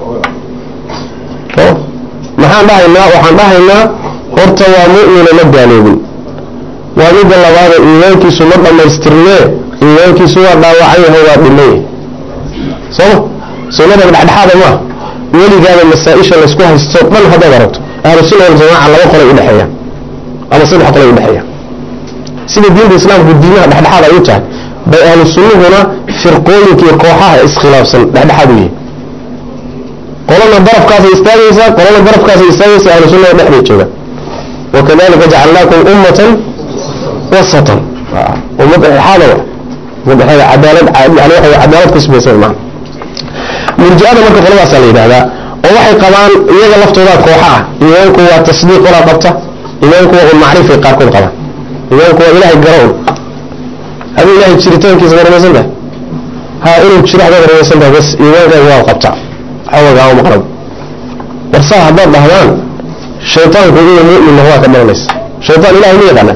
maxaan dhahaynaa waxaan dhahaynaa horta waa mu'mina ma gaaloobin waa midda labaada iimaankiisu ma dhammaystirnee iimaankiisu waa dhaawacan yahay waa dhimay sooma sunnada dhexdhexaada maaha weligaada masaa-isha laysku haysto dhan haddaad aragto ahlu sunna waljamaaca laba qolay udhexeeya ama saddex qolay udhexeeya sida diinta islaamku diimaha dhexdhexaad ay u tahay bay ahlu sunnuhuna firqooyinka iyo kooxaha iskhilaafsan dhexdhexaad u yihin qolana darafkaasay istaagaysaa qolana darafkaasay istaagaysaa ahlu sunnada dhex bay joogaan wakadalika jacalnaakum ummatan wasatan ummad dhexdhexaada wa ummad cadaalad yani waxa cadaalad ku samaysan maa murji-ada marka qoladaasaa la yidhahdaa oo waxay qabaan iyaga laftooda kooxa ah iimaanku waa tasdiiq walaa qabta iimaanku waa un macrifay qaarkood qabaan iimaanku waa ilaahay garo un aduu ilahay jiritaankiisa ma rumaysan tahay ha inuu jiro hadaad rumaysan tahay bas iimaankaaga waa qabta xawagaama maqrab warsaa haddaad dhahdaan shaytaanku inuu mu'min noqdaa ka dhalanaysa shaytaan ilahay ma yaqaana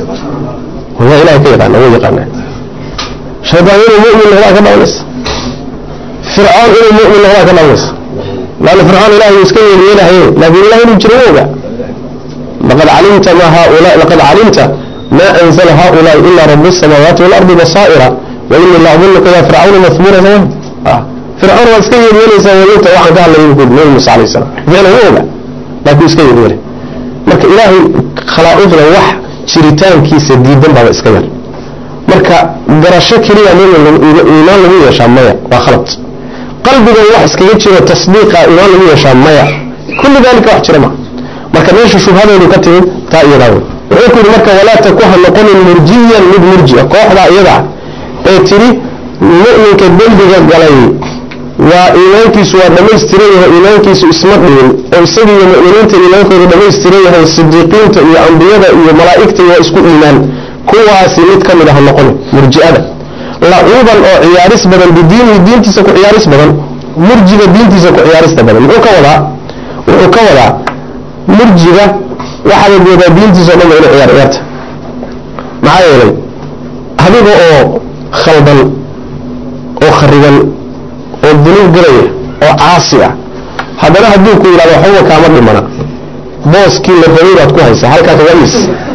waa ilahay ka yaqaana wa yaqaana shaytaan inuu mu'min noqdaa ka dhalanaysa fircoon inuu mu'min noqdaa ka dhalanaysa laanna fircoon ilahay uu iska yeelyeelahaye laakiin ilahay inuu jiro ma oga laqad calimta ma haula laqad calimta ma anzala haulaai ila rabu الsamaawaati walardi basaa'ira wa inii la adunuka ya fircauna mahmuura sama fircoon waa iska yeelyeelaysaa walinta waxaan ka hadlay nabi muuse alayh salam ficlan ma oga laakiin iska yeelyeelay marka ilaahay khalaa'iqda wax jiritaankiisa diidan baaba iska yar marka garasho keliya iimaan lagu yeeshaa maya waa khalad qalbiga wax iskaga jiro tasdiiqa iimaan lagu yeeshaa maya kulli dalika wax jira ma marka meesha shubhadeedu ka timid taa iyadaa wey wuxuu ku yidhi marka walaa taku ha noqonin murjiyan mid murjia kooxdaa iyadaa ee tidhi mu'minka dembiga galay waa iimaankiisu waa dhamaystiran yahay iimaankiisu isma dhibin oo isaga iyo mu'miniinta iimaankooda dhamaystiran yahay sidiiqiinta iyo ambiyada iyo malaa'igta waa isku iimaan kuwaasi mid ka mid ah noqon murji'ada lacuuban oo ciyaaris badan bidiinihi diintiisa ku ciyaaris badan murjiga diintiisa ku ciyaarista badan muxuu ka wadaa wuxuu ka wadaa murjiga waxaad moodaa diintiisa o dhan ba inay ciyaar ciyaarta maxaa yeelay adiga oo khaldan oo khariban oo dunuub galaya oo caasi ah haddana hadduu ku yidhahdo waxbaba kaama dhimana booskii la rabay baad ku haysaa halkaa kaga is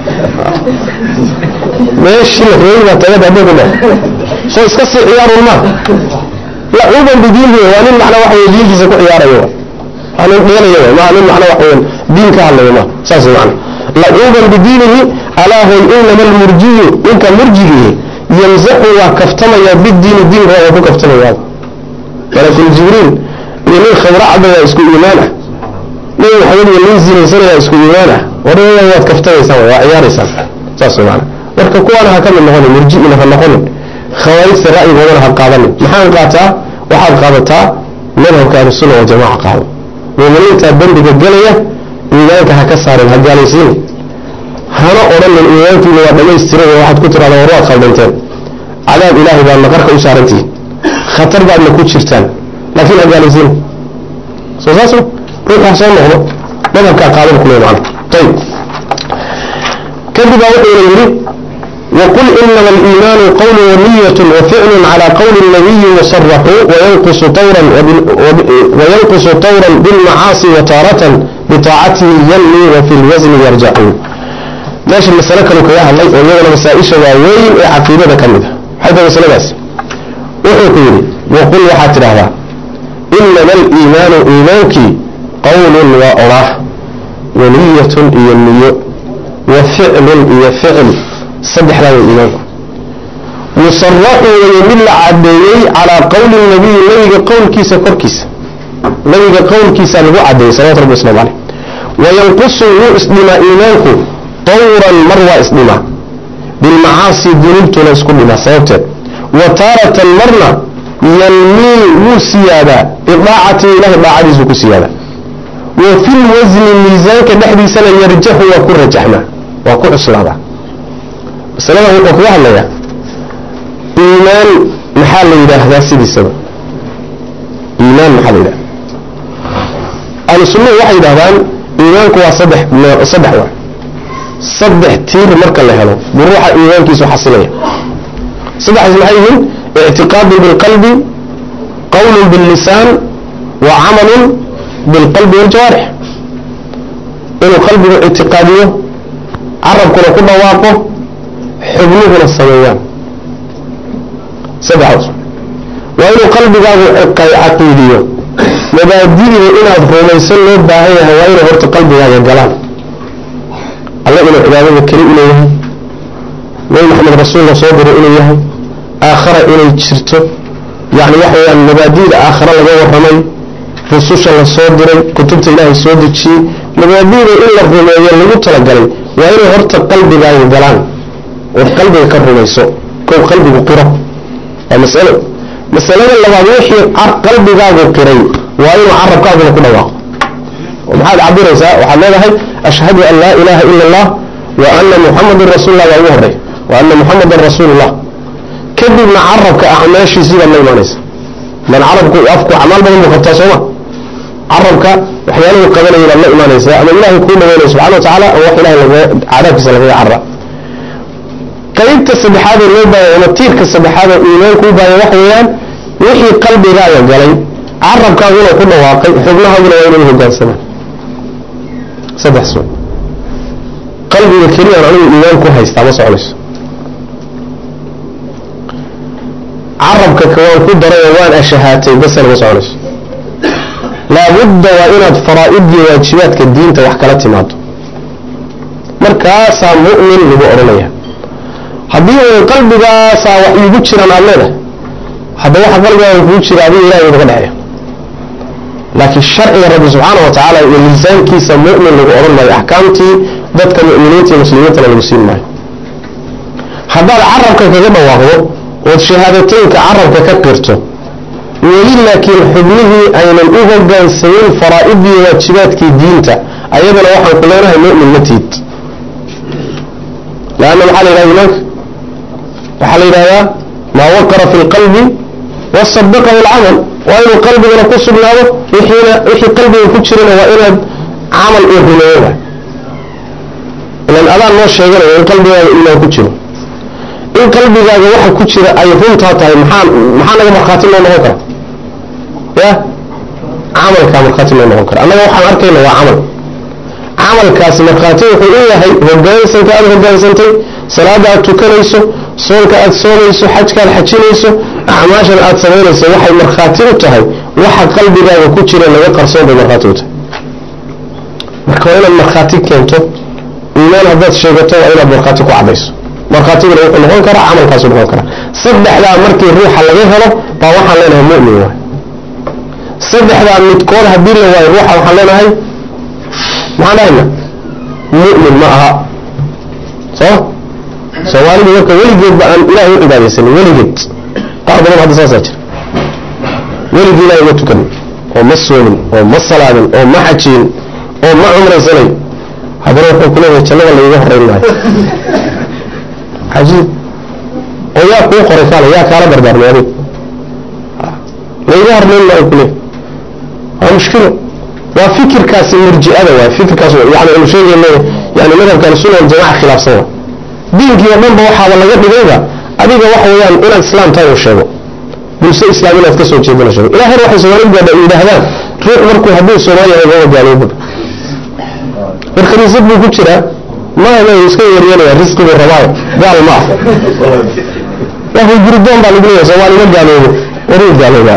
meeshii la rabay baad tagad hadduu ku dhaho soo iska sii ciyaarun ma lacuuban bidiinihi waa nin macnaa waxa weye diintiisa ku ciyaarayo waa nin dhiganaya maa nin macnaa waxa weyan diin ka hadlayo ma saas macna lacuuban bidiinihi alaa hoy inama almurjiyu ninka murjigihi yamsaxu waa kaftamaya bidiini diinka waa ku kaftamayaa malakul jibriil iyo nin khabra cadda waa isku iimaan ah nin maxamed iyo nin zinaysanaya isku iimaan ah waraya waad kaftamaysaan waa ciyaaraysaan saas macna marka kuwaana ha ka mid noqonin murji'ina ha noqonin khawaarijta ra'yigoodana ha qaadanin maxaan qaataa waxaad qaadataa madhabka ahlusunna waljamaca qaado muuminiinta dembiga gelaya iimaanka ha ka saarin ha gaalaysiini hana odhanin iimaankiina waa dhammaystiray waxaad ku tirahdaa war waad khaldanteen cadaab ilaahay baadna qarka u saarantihiin khatar baadna ku jirtaan laakiin ha gaalaysiini soo saas ruux ha soo noqdo madhabkaa qaadan kule macna ayib kadib baa wuxuuna yidhi وقل إنما الإيمان قول ونية وفعل على قول النبي مصرح وينقص طورا وينقص طورا بالمعاصي وتارة بطاعته ينمي وفي الوزن يرجع ماشي المسألة كانوا كياها الله ويغنى مسائشة ووين عقيدة كاملة حتى مسألة بس وحكيري وقل وحاتر هذا إنما الإيمان إيمانك قول وأراح ونية إيا النية وفعل إيا فعل saddexdaa way iimaanku musaraxu weye mid la cadeeyey calaa qowli nabiyi nabiga qowlkiisa korkiisa nabiga qowlkiisa lagu cadeeyey salawatu rabbi waslamu caleyh wayanqusu wuu isdhimaa iimaanku tawran mar waa isdhimaa bilmacaasi dunuubtuna isku dhimaa sababteed wa taaratan marna yanmii wuu siyaadaa bidaacati ilahi daacadiisu ku siyaadaa wa fi lwasni miisaanka dhexdiisana yarjaxu waa ku rajaxmaa waa ku cuslaadaa masalada wuxuu kaga hadlayaa iimaan maxaa la yidhaahdaa sidiisaba iimaan maxaa la yidhahda ahlu sunnuhu waxay yidhahdaan iimaanku waa saddex saddex wa saddex tiir marka la helo buu ruuxa iimaankiisu xasilaya saddexdaas maxay yihiin ictiqaadun bilqalbi qawlun billisaan wa camalun bilqalbi waljawaarix inuu qalbigu ictiqaadiyo carabkuna ku dhawaaqo xubnuhuna sameeyaan saddexdaas waa inuu qalbigaagu caqiidiyo mabaadi'da inaad rumaysan loo baahan yahay waa inay horta qalbigaaga galaan alle inuu cibaadada keli u leeyahay nabi maxamed rasuul la soo diray inuu yahay aakhara inay jirto yacni waxa weyaan mabaadi'da aakhara laga warramay rususha la soo diray kutubta ilaahay soo dejiyey mabaadi'da in la rumeeyo lagu talagalay waa inay horta qalbigaaga galaan ood qalbiga ka rumayso kow qalbigu qiro waa masalo masalada labaad wixii qalbigaagu qiray waa inuu carabkaaguna ku dhawaaqo oo maxaad cabiraysaa waxaad leedahay ashhadu an laa ilaaha ila allah wa ana muxamadan rasuulullah baa ugu horey wa ana muxamadan rasuulullah kadibna carabka acmaashiisii baad la imaanaysa man carabku afku acmaal badan buu qabtaa sooma carabka waxyaalahu qabanaya baad la imaanaysaa ama ilaahay kuu dhaweynaya subxana wa tacaala oo wax ilahay laga cadaabkiisa lagaga carra qaybta saddexaad ee loo baahaya ama tiirka saddexaad oo iimaanku u baahaya waxa weeyaan wixii qalbigaaga galay carabkaaguna ku dhawaaqay xubnahaaguna waa inay hogaansamaan saddex soo qalbiga keliyaan anigu iimaan ku haystaa ma soconayso carabka kawaan ku daray oo waan ashahaatay basana ma soconayso laabudda waa inaad faraa'idii waajibaadka diinta wax kala timaado markaasaa mu'min lagu odhanaya haddii uun qalbigaasaa wax iigu jiraan aad leedahay hadda waxa qalbigaaga kugu jira adiga ilahay uga dhexeeya laakiin sharciga rabbi subxaana wa tacaala iyo miisaankiisa mu'min lagu odhan maayo axkaamtii dadka mu'miniinta iyo muslimiintana lagu siin maayo haddaad carabka kaga dhawaaqdo ood shahaadateynka carabka ka qirto weli laakiin xubnihii aynan u hogaansamin faraa'idii waajibaadkii diinta ayadana waxaan ku leenahay mu'min ma tiid lanna maxaa la yidhahda imaanka waxaa la yidhahdaa maa waqara fi lqalbi wasadaqahu alcamal waa inuu qalbigana ku sugnaado wixiina wixii qalbiga ku jirana waa inaad camal uu rumeeyo waay ilan adaan noo sheeganayo in qalbigaaga iimaan ku jiro in qalbigaaga waxa ku jira ay runtaa tahay maxaa maxaa naga markhaati loo noqon kara ya camalkaa markhaati loo noqon kara annaga waxaan arkayna waa camal camalkaasi markhaati wuxuu u yahay hogaansanka aada hogaansantay salaada aad tukanayso soonka aad soomayso xajka aad xajinayso acmaashan aad samaynayso waxay markhaati u tahay waxa qalbigaaga ku jira laga qarsoon bay markhaati u tahay marka waa inaad markhaati keento iimaan haddaad sheegato waa inaad markhaati ku cadayso markhaatiguna wuxuu noqon karaa camalkaasu noqon karaa saddexdaa markii ruuxa laga helo baa waxaan leenahay mu'min waay saddexdaa midkood haddii la waayo ruuxa waxaan leenahay maxaan dhahayna mu'min ma aha soo soomaalidu marka weligeedba aan ilahay u cibaadaysanin weligeed qaar badan hadda saasaa jira weligii ilahay ma tukanin oo ma soomin oo ma salaadin oo ma xajiyin oo ma cumraysanay haddana wuxuu ku leeyahay jannada layga horeyn maayo cajiib oo yaa kuu qoray kaale yaa kaala dardaarmay adig layga hormayn maayo ku leeyahay waa mushkilo waa fikirkaasi murji'ada waay fikirkaas yani aynu sheegayno yani madhabkan sunna waljamaca khilaafsan waa diinkii oo dhanba waxaaba laga dhigayba adiga waxa weeyaan inaad islaam tahay uu sheego bulsho islaam inaad ka soo jeedana sheego ilaa heer waxay soomaalida gaadha yidhaahdaan ruux markuu hadduu soomaali yahay gaba gaalooba war khaniisad buu ku jiraa maama iska yeeryeelaya risqigu rabaayo gaal ma ah waa guridoon baa lagu leeyahay soomaali ma gaaloobo waruu gaaloobaa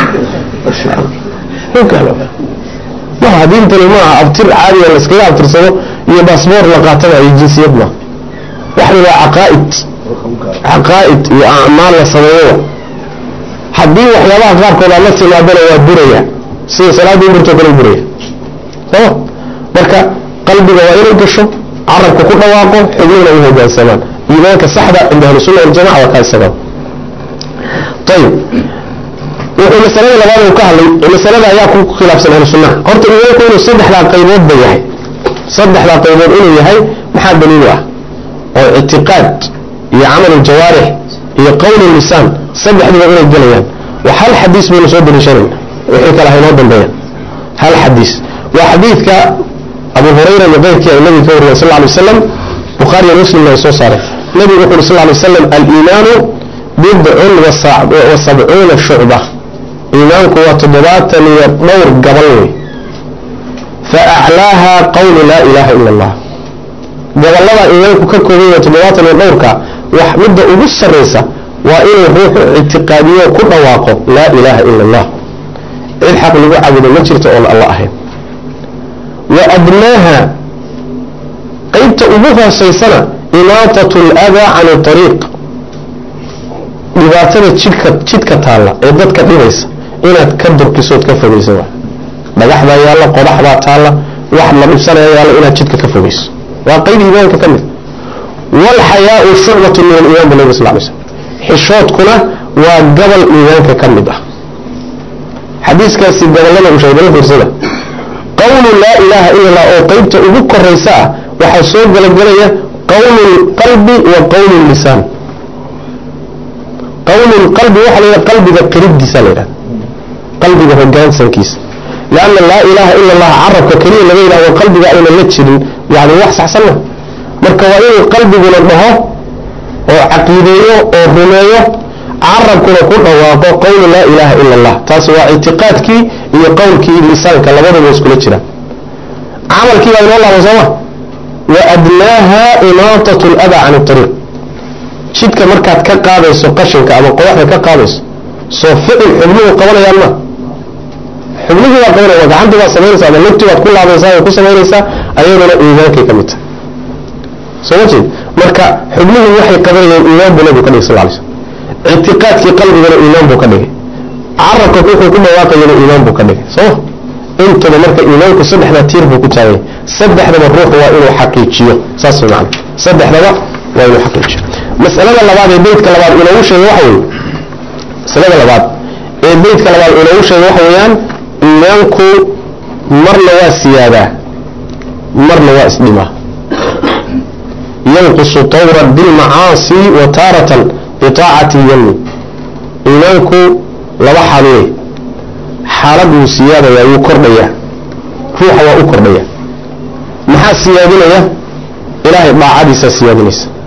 wuu gaaloobaa maha diintani maaha abtir caadiya la iskaga abtirsado iyo baasboor la qaataba iyo jinsiyad maaha waxani waa caqaa'id caqaa'id iyo acmaal la sameeyo haddii waxyaabaha qaarkood aad la timaadana waa buraya sida salaadii burtoo kale buraya sooma marka qalbiga waa inay gasho carabka ku dhawaaqo xubnihina u hogaansamaan iimaanka saxda cinda ahlisunna waljamaca waa kaa isaga ayib wuxuu masalada labaad uu ka hadlay masalada ayaa ku khilaafsan ahlu sunnaha horta iimaanku inuu saddexdaa qaybood ba yahay saddexdaa qaybood inuu yahay maxaa daliilu ah oo ictiqaad iyo camal jawaarix iyo qowl lisaan saddexduba inay gelayaan wa hal xadiis baynu soo daliishanayna wixii kale haynoo dambeeyaan hal xadiis waa xadiidka abu hurayra iyo keyrkii ay nabiga ka wariyeen sal ly wasalam bukhaariyo muslimna ay soo saareen nabigu wuxu uri sal ly wasalam aliimaanu bidcun wa sabcuuna shucba iimaanku waa toddobaatan iyo dhowr gabal wey fa aclaaha qawlu laa ilaaha ila allah gobollada iimaanku ka kooban yahay toddobaatan iyo dhowrka wax midda ugu sarraysa waa inuu ruuxu ictiqaadiyo ku dhawaaqo laa ilaaha ila allah cid xaq lagu caabudo ma jirto oon alla ahayn wa adnaaha qaybta ugu hoosaysana imaatatu aladaa can ariiq dhibaatada jidhka jidka taalla ee dadka dhibaysa inaad ka durkisood ka fogeyso dhagaxbaa yaalla qodaxbaa taalla wax la dhibsanaya yaalla inaad jidka ka fogeyso waa qayb iimaanka ka mid waalxayaau shucbatu min aliiman bu nabi sal lay slm xishoodkuna waa gabal iimaanka ka mid ah xadiiskaasi gobollada uu sheegay fiirsada qawlu laa ilaaha ila allah oo qaybta ugu koraysa ah waxaa soo galagelaya qawlu lqalbi wa qawlu lisaan qawlu lqalbi waxa la yidhaha qalbiga qiridiisa la yidhaha qalbiga hogaansankiisa lianna laa ilaaha ila allah carabka keliya laga yidhahdo qalbiga ayna la jirin yani wax saxsan ma marka waa inuu qalbiguna dhaho oo caqiideeyo oo rumeeyo carabkuna ku dhawaaqo qawlu laa ilaaha ila allah taasi waa ictiqaadkii iyo qowlkii lisaanka labadaba iskula jira camalkii baa inoo laaba sooma wa adnaaha imaatat lada can ariiq jidka markaad ka qaadayso qashinka ama qodaxda ka qaadayso soo ficil xubnuhu qabanayaan ma xubnihii baa qabanaya gacantii baad samaynaysa ama lugtii baad ku laabaysaa way ku samaynaysaa ayaduna iimaankay ka mid tahay soo ma jeed marka xubnuhu waxay qabanayeen iimaan buu nabigu ka dhigay sal lay slm ictiqaadkii qalbigana iimaan buu ka dhigay carabka wuxuu ku dhawaaqayana iimaan buu ka dhigay sooma intaba marka iimaanku saddexdaa tiir buu ku taagay saddexdaba ruuxu waa inuu xaqiijiyo saas way macana saddexdaba waa inuu xaqiijiyo masalada labaad ee beydka labaad inoogu sheegay waxa weeye masalada labaad ee beydka labaad inoogu sheegay waxa weeyaan iimaanku marna waa siyaadaa marna waa isdhimaa yanqusu tawran bilmacaasi wa taaratan biaacati yami iimaanku laba xaal wey xaalad wuu siyaadaya wuu kordhaya ruuxa waa u kordhaya maxaa siyaadinaya ilaahay daacadiisaa siyaadinaysa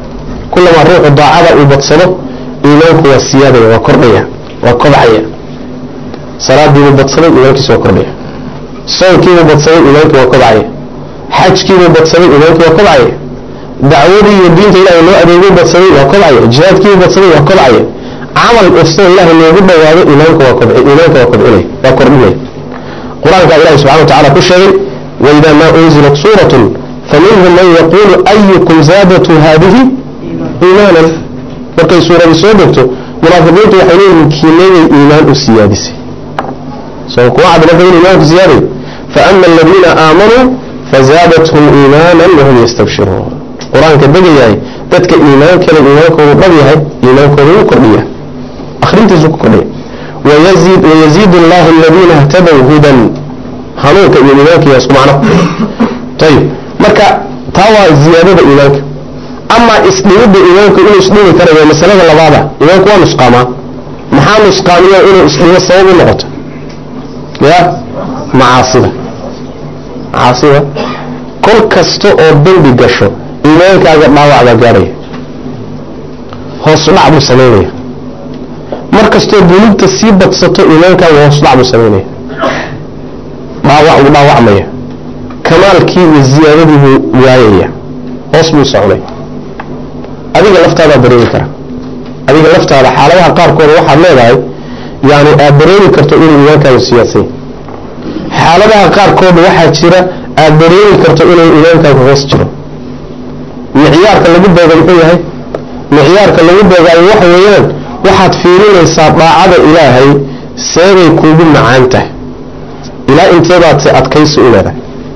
kulamaa ruuxu daacada uu badsado iimaanku waa siyaadaya waa kordhaya waa kobcaya salaadiibuu badsaday iimaankiisa waa kordhaya soonkiibuu badsaday iimaanki waa kobcaya xajkiibuu badsaday iimaankii waa kobcaya dacwadii iyo diinta ilahay loo adeeguu badsaday waa kobcaya jihaadkiibuu badsaday waa kobcaya camal kastoo ilaahay loogu dhawaado iimaanka waa kobci iimaanka waa kobcinaya waa kordhinaya qur-aanka ilahi subxana wa tacala ku sheegay waidaa maa unzilat suuratun faminhum man yaquulu ayukum zaadatu haadihi iimaanan markay suuradi soo degto munaafiqiintu waxay leeyihin kiinagay iimaan u siyaadisay soo kuwa cad marka in iimaanku ziyaaday faama aladiina aamanuu fazaadathum iimaanan wahum yastabshiruun qur-aanka degayahay dadka iimaankale iimaankoodu dhab yahay iimaankooda wuu kordhiya akhrintiisu ku kordhiya wayaziid wayaziid allahu aladiina htadow hudan hanuunka iyo iimaanka yaa isku macno ayib marka taa waa ziyaadada iimaanka amaa isdhimidda iimaanku inuu isdhimi karayo masalada labaada iimaanku waa nusqaamaa maxaa nusqaamiya inuu isdhimo sabab u noqoto ya macaasida macaasida kol kasta oo dembi gasho iimaankaaga dhaawac baa gaadhaya hoos dhac buu samaynaya mar kastoo dunuubta sii badsato iimaankaaga hoos dhac buu samaynaya dhaawac buu dhaawacmaya kamaalkii iyo ziyaadadii buu waayaya hoos buu soconay adiga laftaadaa dareemi kara adiga laftaada xaaladaha qaarkooda waxaad leedahay yani aad dareemi karto inuu iimaankaagu siyaasay xaaladaha qaarkooda waxaa jira aad dareemi karto inuu iimaankaagu hoos jiro micyaarka lagu beega muxuu yahay micyaarka lagu beegaayo waxa weeyaan waxaad fiirinaysaa daacada ilaahay seebay kuugu macaan tahay ilaa inteebaad se adkaysi u leedahay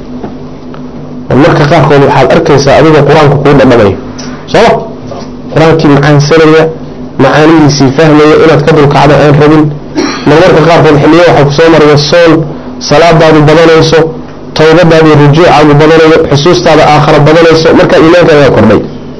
marka qaarkood waxaad arkaysaa adigoo qur-aanka kuu dhadhamayo sooma qur-aankii macaansanaya macaanidiisii fahmaya inaad ka dulkacdo aan rabin marmarka qaarkood xiliyo waxaa kusoo maraya soon salaadaadu badanayso tawbadaadi rujuucaadu badanayo xusuustaada aakhara badanayso markaa iimaankaagaa kordhay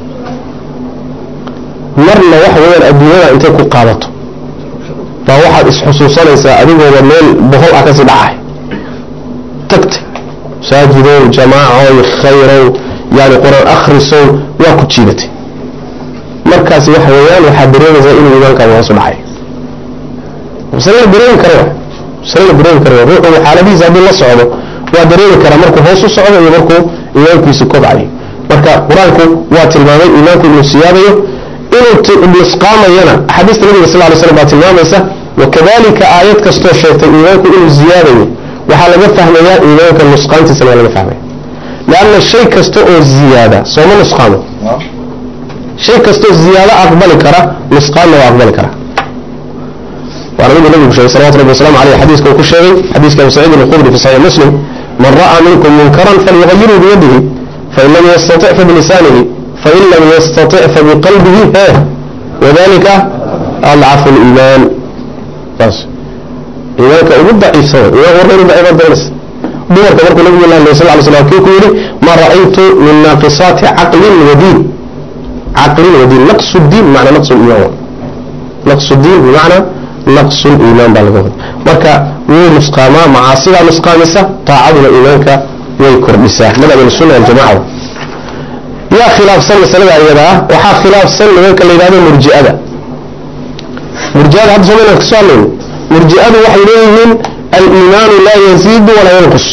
marna waxa weyaan adduunyada intay ku qaadato baa waxaad isxusuusanaysaa adigooda meel bohol ah kasii dhacahay tagtay masaajidow jamaacoy khayrow yani qur-aan akhrisow waa ku jiidatay markaasi waxa weeyaan waxaad dareemaysaa inuu iimaankaaga hoosu dhacay masale la dareemi kara masale la dareemi kara ruuxu xaaladihiisa haddii la socdo waa dareemi karaa markuu hoos u socdo iyo markuu iimaankiisu kobcayo marka qur-aanku waa tilmaamay iimaanku inuu siyaadayo inuu nusqaamayana axaadiista nabiga sal ly slam baa tilmaamaysa wakadalika aayad kastoo sheegtay iimaanku inuu ziyaadayo waxaa laga fahmayaa iimaanka nusqaantiisana waa laga fahmaya leanna shay kasta oo ziyaada sooma nusqaamo shay kastoo ziyaado aqbali kara nusqaanna waa aqbali kara waana miduu nabigu sheegay salawatu rabbi waslamu aleyh xadiiska uu ku sheegay xadiiska abu saciid alkhudri fi saxiix muslim man ra'aa minkum munkaran falyugayiru biyadihi fain lam yastatic fabilisaanihi fain lam yastatic fabiqalbihi he wadalika adcafu liimaan saas iimaanka ugu daciifsan iimaanka warka inu daciifaad dareynaysa dumarka markuu nabigu la hadlay sal ly slam kii ku yidhi ma ra'aytu min naaqisaati caqlin wadiin caqlin wadiin naqsu diin bimacna naqsu liimaan naqsu diin bimacna naqsu liimaan baa laga wada marka wuu nusqaamaa macaasidaa nusqaamisa taacaduna iimaanka way kordhisaa madhab sunna aljamaca yaa khilaafsan masalada iyada ah waxaa khilaafsan nimanka la yidhahdo murji'ada murji'ada hadda somayna kasoo hadlayno murji'adu waxay leeyihiin aliimaanu laa yaziidu walaa yanqus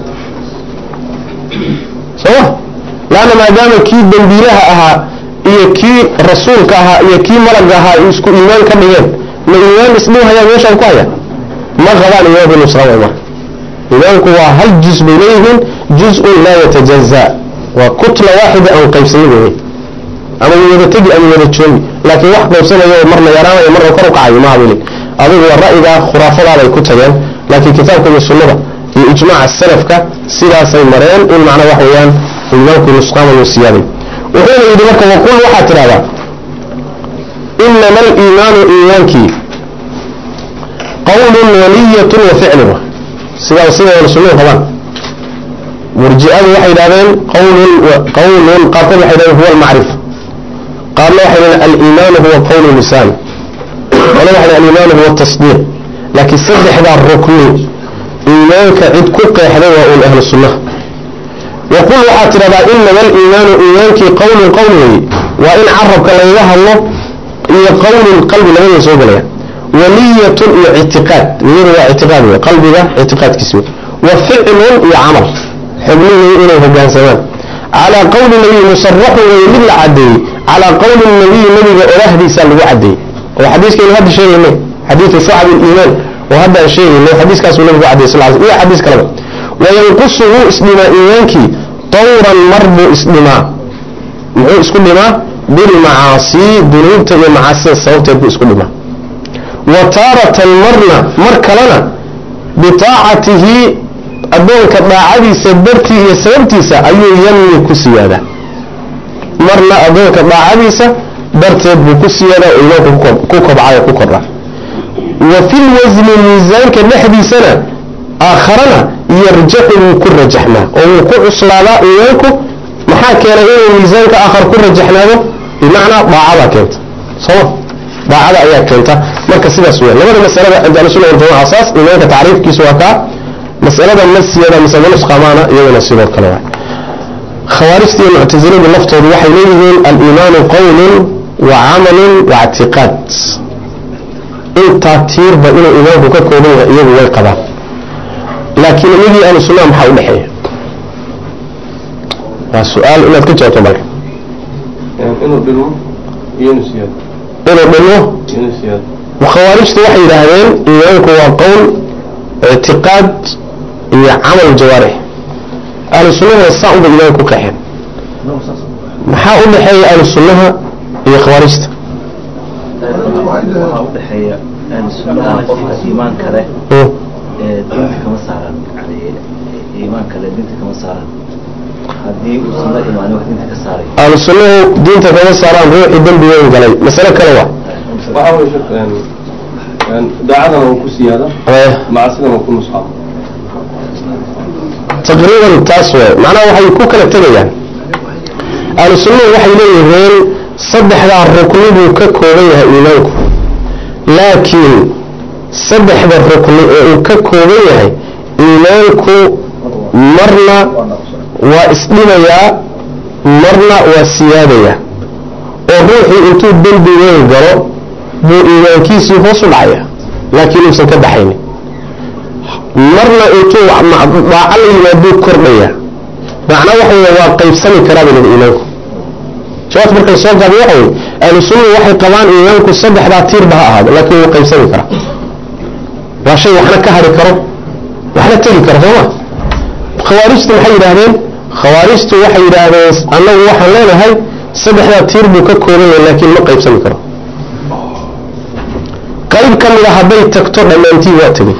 sooma laanna maadaama kii dembiilaha ahaa iyo kii rasuulka ahaa iyo kii malagga ahaa isku iimaan ka dhigeen ma iimaan isdhiw hayaa meeshaan ku haya ma qabaan iimaanku nusqaan way marka iimaanku waa hal juz bay leeyihiin juz-un laa yatajaza waa kutla waaxida aan qaybsanin wey ama wada tegi ama wada joogi laakiin wax qaybsanayo marna yaraanayo marna kor u kacayo ma habilin adigu waa ra'yiga khuraafadaaday ku tageen laakiin kitaabka iyo sunnada iyo ijmaaca salafka sidaasay mareen in macna wax weeyaan iimaanku nusqaamayo siyaaday wuxuuna yidhi marka waqul waxaad tidhahdaa inama aliimaanu iimaankii qawlun waniyatun wa ficlun sidaa sideeda sunnadu qabaan murji'adu waxay yidhahdeen qawlun qawlun qaarkood waxay yidhahdeen huwa almacrifa qaarna waxay yidhahdeen aliimaanu huwa qawlu lisaan qole waxay yidhahdeen aliimaanu huwa tasdiiq laakiin saddexdaa rukni iimaanka cid ku qeexday waa uun ahlu sunnaha waqul waxaad tidhahdaa inama aliimaanu iimaankii qawlun qowl weeye waa in carabka lagaga hadlo iyo qowlun qalbi labada soo gelaya wa niyatun iyo ictiqaad niyadu waa ictiqaad wey qalbiga ictiqaadkiisi wey wa ficlun iyo camal xubnihii inay hogaansamaan calaa qowli nabiy musaraxun wey mid la cadeeyey calaa qowli nabiyi nabiga orahdiisa lagu cadeeyey oo xadiiskaynu hadda sheegaynay xadiidu shucab iliimaan oo hadda aan sheegaynay xadiiskaasuu nabigu cadeyey sal iyo xadiis kaleba wayanqusu wuu isdhimaa iimaankii tawran mar buu isdhimaa muxuu isku dhimaa bilmacaasii dunuubta iyo macaasida sababteed buu isku dhimaa wa taaratan marna mar kalena bitaacatihi addoonka daacadiisa dartii iyo sababtiisa ayuu yamni ku siyaadaa marna addoonka daacadiisa darteed buu ku siyaadaa oo imaanku ku kobcay oo ku kordha wa fi lwasni miisaanka dhexdiisana aakharana yarjaxu wuu ku rajaxmaa oo wuu ku cuslaadaa imaanku maxaa keenay inuu miisaanka aakhar ku rajaxnaado bimacnaa daacadaa keenta sooma daacada ayaa keenta marka sidaas weya labada masalada cinda ahlusuna waljamaca asaas imaanka tacriifkiisu waa kaa masalada masiyada mise manusqamaana iyadana sidoo kale waa khawaarijta iyo muctasiladu laftoodu waxay leeyihiin aliimaanu qowlun wa camalun wa ictiqaad intaa tiirba inuu imaanku ka kooban yahay iyagu way qabaan laakiin iyagii ahlu sunnaha maxaa udhexeeya waa su-aal inaad ka jawaabto marka inuu dhimo iyo inuu siyaado inuu dhimo inuu siyaado khawaarijtu waxay yidhaahdeen iimaanku waa qowl ictiqaad iyo camal jawaarix ahlu sunnahuna saa unbay iimaanka ku kaxeen maxaa u dhexeeya ahlu sunnaha iyo khawaarijta waxaa udhexeeya ahlu sunnaha qofka iimaan kale Mm. ee diinta kama saaran yani iimaan kale diinta kama saaran haddii uusan la imaanin wax diinta ka saaray ahlu sunnahu diinta kama saaraan ruuxii dembi weyn galay masale kale waa waxaa way shak daacadana uu ku siyaada Eh, macsidana uu ku nusxaamo taqriiban taas waay macnaha waxay ku kala tegayaan ahlu sunnuhu waxay leeyihiin saddexdaa rukni buu ka kooban yahay iimaanku laakiin saddexda rukni ee uu ka kooban yahay iimaanku marna waa isdhimayaa marna waa siyaadayaa oo ruuxii intuu dembi weyn galo buu iimaankiisii hoos u dhacaya laakiin uusan ka baxaynin marna intuu daaco la yimaaduu kordhaya macna waxa wey waa qaybsami karaa bay leedahay iimaanku jawaabta markay soo gaabay waxa wey ahlu sunnuhu waxay qabaan iimaanku saddexdaa tiirba ha ahaado laakiin wuu qaybsami karaa waa shay waxna ka hari karo waxna tegi karo sooma khawaarijtu maxay yidhaahdeen khawaarijtu waxay yidhaahdeen annagu waxaan leenahay saddexdaa tiir buu ka kooban yahay laakiin ma qaybsami karo qayb ka mida hadday tagto dhammaantii waa tegay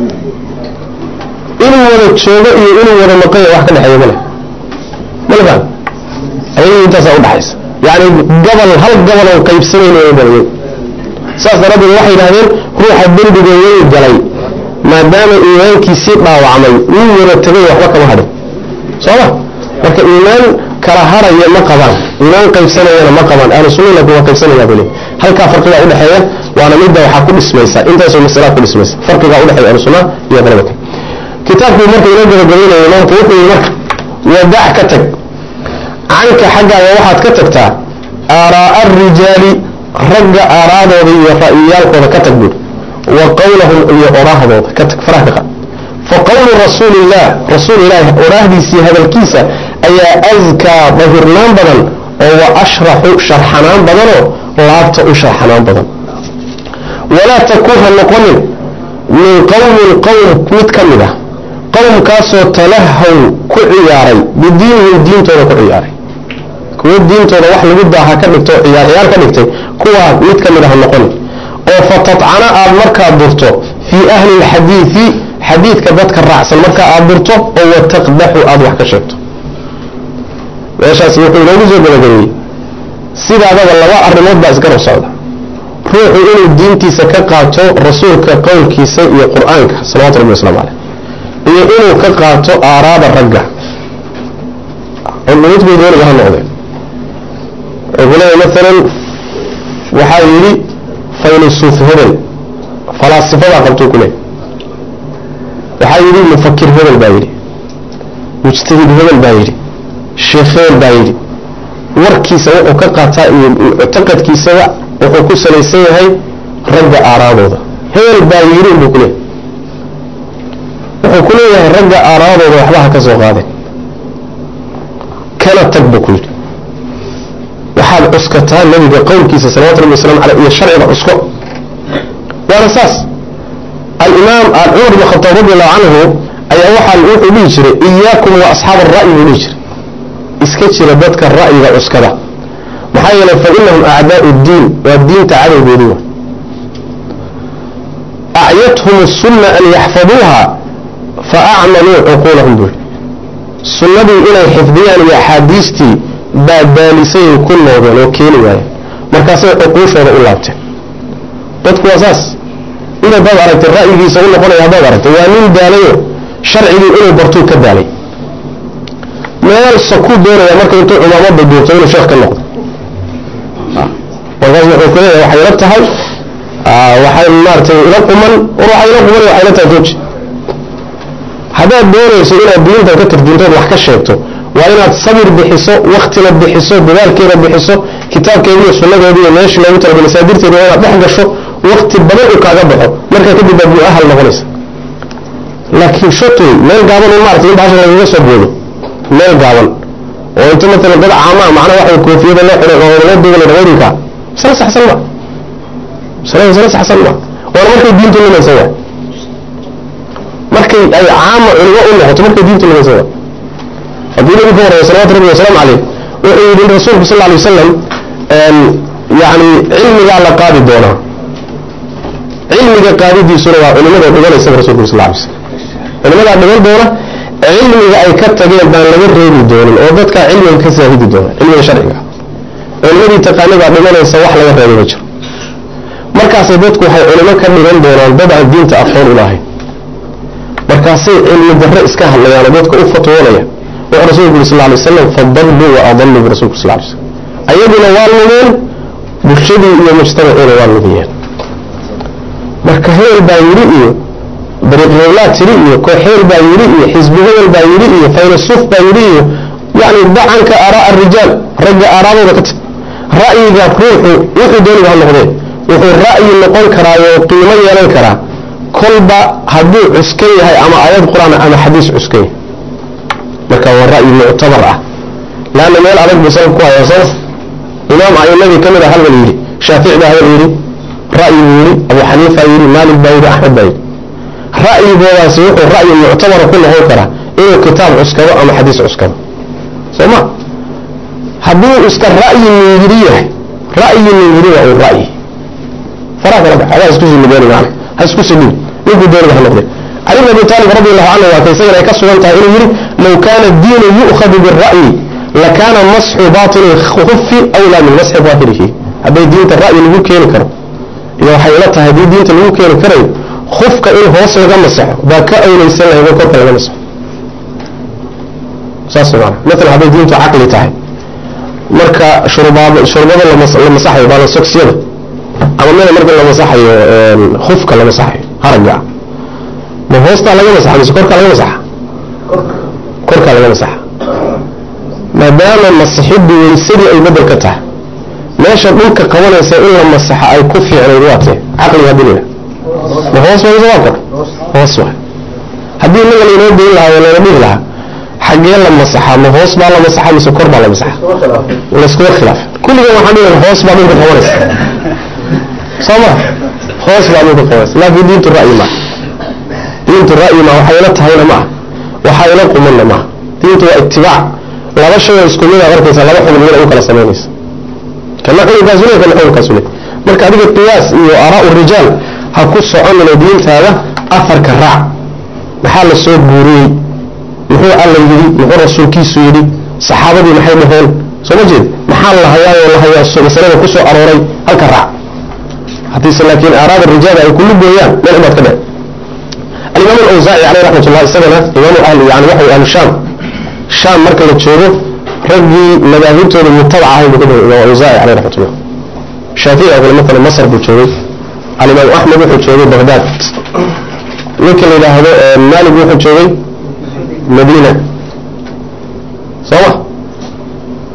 inuu wada joogo iyo inuu wada maqanya wax ka dhexeeya male male faham ayagu intaasaa udhaxaysa yacni gobol hal gobol oo qaybsanayn balay saas daraaddeed waxay yidhahdeen ruuxa dembiga weyn galay maadaama iimaankiisii dhaawacmay wuu wada tegay waxba kama hadhin sooma marka iimaan kala haraya ma qabaan iimaan qaybsanayana ma qabaan ahlu sunna laakiin waa qaybsanaya bale halkaa farqigaa udhexeeya waana midda waxaa ku dhismaysa intaasoo masalaa ku dhismaysa farqigaa udhexeeya ahlu sunna iyo qolada kale kitaabkuu marka inoo gabagabaynayo imaamku wuxuu yihi marka wadac ka tag canka xaggaaga waxaad ka tagtaa aaraa'a arijaali ragga aaraadooda iyo ra'yiyaalkooda ka tag buuri wa qowlahum iyo oraahdooda ka tag faraha ka qaad fa qowlu rasuulillaah rasuul ilaahi oraahdiisii hadalkiisa ayaa askaa dahirnaan badan oo wa ashraxu sharxanaan badanoo laabta u sharxanaan badan walaa takun ha noqonin min qowmin qowm mid ka mid ah qowmkaasoo talahaw ku ciyaaray bidiinihim diintooda ku ciyaaray kuwo diintooda wax lagu daaha ka dhigto oo ciyaar ciyaar ka dhigtay kuwaa mid ka mid ah ha noqonin oo fatatcana aada markaa durto fii ahli lxadiidi xadiidka dadka raacsan markaa aada durto oo wataqdaxu aada wax ka sheegto meeshaas wuxuu inoogu soo gabagabeeyey sidaadaba laba arrimood baa isgarab socda ruuxu inuu diintiisa ka qaato rasuulka qowlkiisa iyo qur-aanka salawatu rabbi waslamu caleyh iyo inuu ka qaato aaraada ragga midkood weliga ha noqdeen wuxuu leeyahy maalan waxaa yidhi faylusuuf hebel falaasifadaa qabtuu ku leey waxaa yidhi mufakir hebel baa yidhi mujtahid hebel baa yidhi sheekh hebel baa yidhi warkiisa wuxuu ka qaataa iyo muctaqadkiisaba wuxuu ku salaysan yahay ragga aaraadooda hebel baa yiri buu kuleeyahay wuxuu ku leeyahay ragga aaraadooda waxba ha ka soo qaadeen kana tag buu ku yidhi waxaad cuskataa nabiga qowlkiisa salawatu rabbi wasalam aleyh iyo sharciga cusko waana saas alimaam cumar bn khataab radi allahu canhu ayaa waxaa wuxuu dhihi jiray iyaakum wa asxaab ara'yi buu dhihi jiray iska jira dadka ra'yiga cuskada maxaa yeelay fa inahum acdaau diin waa diinta cadowgoodi wa acyathum sunna an yaxfaduuha fa acmaluu cuquulahum buu sunnadii inay xifdiyaan iyo axaadiistii baa daalisay ku noodeen oo keeni waayeen markaasay cuquushooda u laabteen dadku waa saas in haddaad aragtay ra'yigiisa u noqonaya haddaad aragtay waa nin daalayo sharcigii inuu bartuu ka daalay meel sakuu doonaya marka intuu cumaamada duubto inuu sheekh ka noqdo markaas wuxuu ku leeyahay waxay ila tahay waxay maaratay ila quman war waxay ila quman waxay ila tahay jooji haddaad doonayso inaad diintan ka tarjuntood wax ka sheegto waa inaad sabir bixiso waktina bixiso dadaalkeeda bixiso kitaabkeeda iyo sunnadeeda iyo meesha loogu talagalay masaadirteeda waa inaad dhex gasho wakti badan uu kaaga baxo markaa kadib baad mu-ahal noqonaysa laakiin shatoy meel gaaban in maarata in bahasha lagaga soo boodo meel gaaban oo inta maalan dad caamaa macnaa waxa koofiyada loo xiray oo loo degala dhawrinka masale saxsan ma masale masale saxsan ma waana markay diintu lumaysa waa markay ay caama culimo u noqoto markay diintu lumaysa waa haddii nabi ka warraya salawatu rabbi wasalaamu caleyh wuxuu yidhi rasuulku sal alay wasalam yani cilmigaa la qaadi doonaa cilmiga qaadidiisuna waa culimada dhiganaysa rasulku sal lay slam culimadaa dhigan doona cilmiga ay ka tageen baan laga reebi doonin oo dadkaa cilmiga ka saahidi doona cilmiga sharciga culimadii taqaanidaa dhiganaysa wax laga reebay ma jiro markaasay dadku waxay culimo ka dhigan doonaan dad aan diinta aqoon u lahayn markaasay cilmi darre iska hadlayaan oo dadka u fatwoonaya wuxuu rasulku yuri sal lay wasalam fadalluu wa adalluu birasuulku sal lay slam ayaguna waa lumeen bulshadii iyo mujtamaciina waa lumiyeen marka hebel baa yidhi iyo dariiqhowlaa tiri iyo koox hebel baa yidhi iyo xisbi hebel baa yidhi iyo faylasuuf baa yidhi iyo yani dacanka aaraa arijaal ragga aaraadooda ka tag ra'yiga ruuxu wuxuu dooniba ha noqdee wuxuu ra'yi noqon karaa oo qiimo yeelan karaa kolba hadduu cuskan yahay ama aayad qur-aan ama xadiis cuskan yahay marka waa ra'yi muctabar ah laanna meel adag buu salaf ku hayaa soo imaam a'imadii ka mid a halbal yidhi shaafici baa habal yidhi ra'yi buu yidhi abu xaniifa yidhi maalik baa yidhi axmed baa yidhi ra'yigoodaasi wuxuu ra'yi muctabara ku noqon karaa inuu kitaab cuskado ama xadiis cuskado soo ma hadduu iska ra'yi miyiri yahay ra'yi miyiri waa uu ra'yi faraa kala bax adaa isku silibeeni macna ha isku silin ninkuu dooniba ha noqde cali bn abi taalib radi allahu canhu waa ka isagana ay ka sugan tahay inuu yidhi low kaana diinu yu'khadu bira'yi lakaana masxu baatini khufi awlaa min masxi daahirihi hadday diinta ra'yi lagu keeni karo iyo waxay ila tahay haddii diinta lagu keeni karayo khufka in hoos laga masaxo baa ka awlaysan lahayd oo korka laga masaxo saas maana maalan hadday diintu caqli tahay marka shurbaad shurbada la masaxayo baala sogsiyada ama meel marka la masaxayo khufka la masaxayo haragga ah ma hoostaa laga masaxa mise korkaa laga masaxa korkaa laga masaxa maadaama masixiddu weysadii ay bedel ka tahay meesha dhulka qabanaysa in la masaxa ay ku fiicnayd waatee caqliga dilila ma hoos waa waa kor hoos waa haddii inaga laynoo geyn lahaa oo layna dhihi lahaa xaggee la masaxaa ma hoos baa la masaxaa mise kor baa la masaxa layskuma khilaaf kulligan waxaan dhihi hoos baa dhulka qabanaysa soo ma hoos baa dhulka qabanaysa laakiin diintu ra'yi maaha diintu ra'yi ma waxay ila tahayna ma ah waxaa ila qumanna maaha diintu waa itibaac laba shay oo isku mid aad arkaysa laba xubin mid u kala samaynaysa kana xukunkaas le kana xukunkaas le marka adiga qiyaas iyo aaraa rijaal ha ku soconina diintaada afarka raac maxaa la soo guuriyey muxuu alla yidhi muxuu rasuulkiisu yidhi saxaabadii maxay dhaheen soo ma jeed maxaa la hayaayoo la hayaa masalada ku soo arooray halka raac haddiise laakiin aaraada rijaal ay kullu gooyaan meel ubaad ka dhe alimaam alawsaaci caleyh raxmat ullah isagana imaamu ahli yani waxa ahlu shaam shaam marka la joogo raggii madaahibtooda mutabac ahay buu ka dhigay imaam awsaaci caleyh raxmat ullah shaafici oo kale matalan masar buu joogay alimaam axmed wuxuu joogay baghdad ninka la yidhaahdo maalik wuxuu joogay madiina soo ma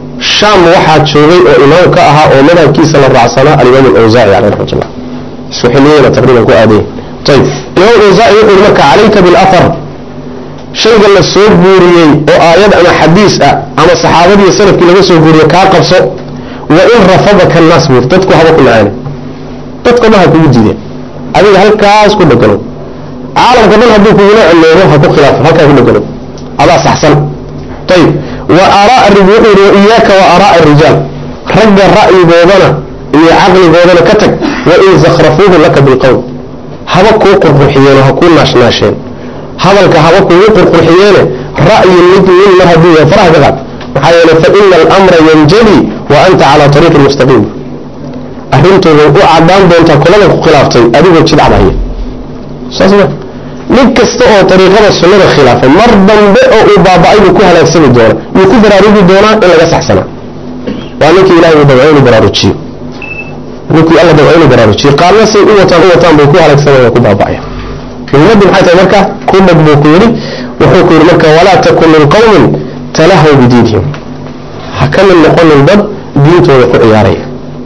shaam waxaa joogay oo imaam ka ahaa oo madhabkiisa la raacsanaa alimaam alawsaaci caleyh raxmatullah isku xiliyeyna taqriiban ku aadayay ayib imaam alawsaaci wuxuu marka calayka bilafar shayga la soo guuriyey oo aayad ama xadiis ah ama saxaabadiiyo salafkii laga soo guuriye kaa qabso wa in rafadaka annaas buur dadku haba ku nacaana dadka dhan ha kugu diideen adiga halkaas ku dhegano caalamka dhan hadduu kugula celoobo ha ku khilaafo halkaa ku dhegano adaa saxsan ayib wa aaraa wuxuu yihi wa iyaaka wa aaraa rijaal ragga ra'yigoodana iyo caqligoodana ka tag wa in zakhrafuuhu laka bilqowl haba kuu qurqurxiyeen oo ha kuu naashnaasheen hadalka haba kugu qurqurxiyeene ra'yi mid min mar hadduu yahay faraha ka qaad maxaa yeele fa ina alamra yanjali wa anta calaa tariiqi mustaqiim arrintooda u cadaan doontaa kulada ku khilaaftay adigoo jidcadhaya saas ma nin kasta oo ariiqada sunnada khilaafay mar dambe oo uu baaba-ay buu ku halaagsami doona yuu ku baraarugi doonaa in laga saxsanaa waa ninkii ilahay uu dabco inuu baraarujiyo ninkii alla dabco inuu baraarujiyo qaarna say u wataan u wataan bay ku halaagsamaya ku baaba-aya muhimaddu maxay tahay marka ku dhag buu ku yidhi wuxuu ku yidhi marka walaa takun min qowmin talahaw bidiinihim ha ka mid noqonin dad diintooda ku ciyaaraya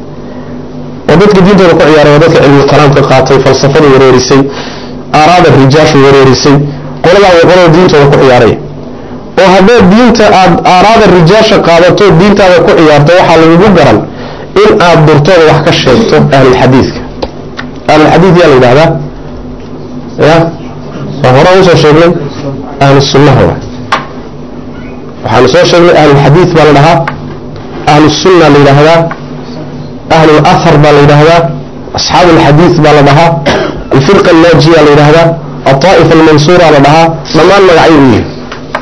oo dadka diintooda ku ciyaaraya waa dadka cilmi kalaamka qaatay falsafada wareerisay aaraada rijaashu wareerisay qoladaa waa qolada diintooda ku ciyaaraya oo haddaad diinta aad aaraada rijaasha qaadato diintaada ku ciyaarto waxaa lagugu garan in aad durtooda wax ka sheegto ahlulxadiidka ahlulxadiid yaa la yidhahdaa ya waa hore usoo sheegnay ahlu sunnaha wa waxaanu soo sheegnay ahlulxadiid baa la dhahaa ahlusunna la yidhaahdaa ahlulahar baa la yidhaahdaa asxaabu alxadiid baa la dhahaa alfirqa annaajiya la yidhaahdaa alطaa'ifa almansuura la dhahaa dhammaan magacyo u yihi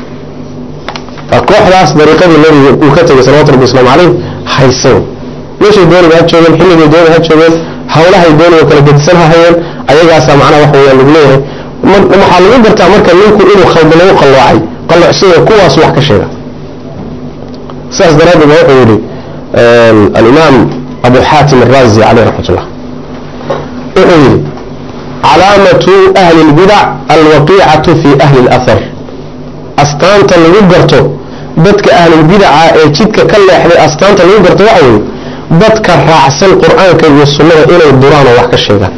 waa kooxdaas dariiqadii nabiga uu ka tegay salawatu rabbi waslamu caleyh haysan meeshay dooniba ha joogeen xilligay dooni ha joogeen hawlahay dooniga kala gedisan ha hayeen ayagaasaa macnaha wax weeyaan lagu leeyahay waxaa lagu gartaa marka ninku inuu khaldo lagu qalloocay qalloocsiga kuwaas wax ka sheega sidaas daraaddeed baa wuxuu yihi alimaam abu xaatim araazi caleyh raxmat ullah wuxuu yihi calaamatu ahli اlbidac alwaqiicatu fi ahli اlahar astaanta lagu garto dadka ahlulbidaca ee jidka ka leexday astaanta lagu garto waxa weeye dadka raacsan qur-aanka iyo sunnada inay duraan oo wax ka sheegaan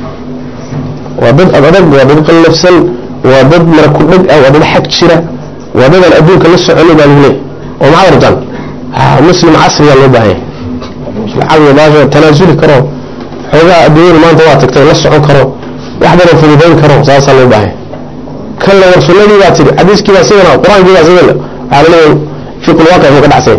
waa dad adadag waa dad qallafsan waa dad marakudheg ah waa dad xag jira waa dadaan adduunka la soconin baa lagu leeyahy oo maxaad rabtaan muslim casriyaa loo baahanya lacag baasha tanaasuli karo xoogaa adduunyadu maanta waa tagtay la socon karo wax badan fududayn karo saasaa loo baahanya kan la war sunnadii baa tiri xadiiskii baa sidana qur-aankii baa sidana waxaa la leeyahay fiqul waaqic buu ka dhacsanya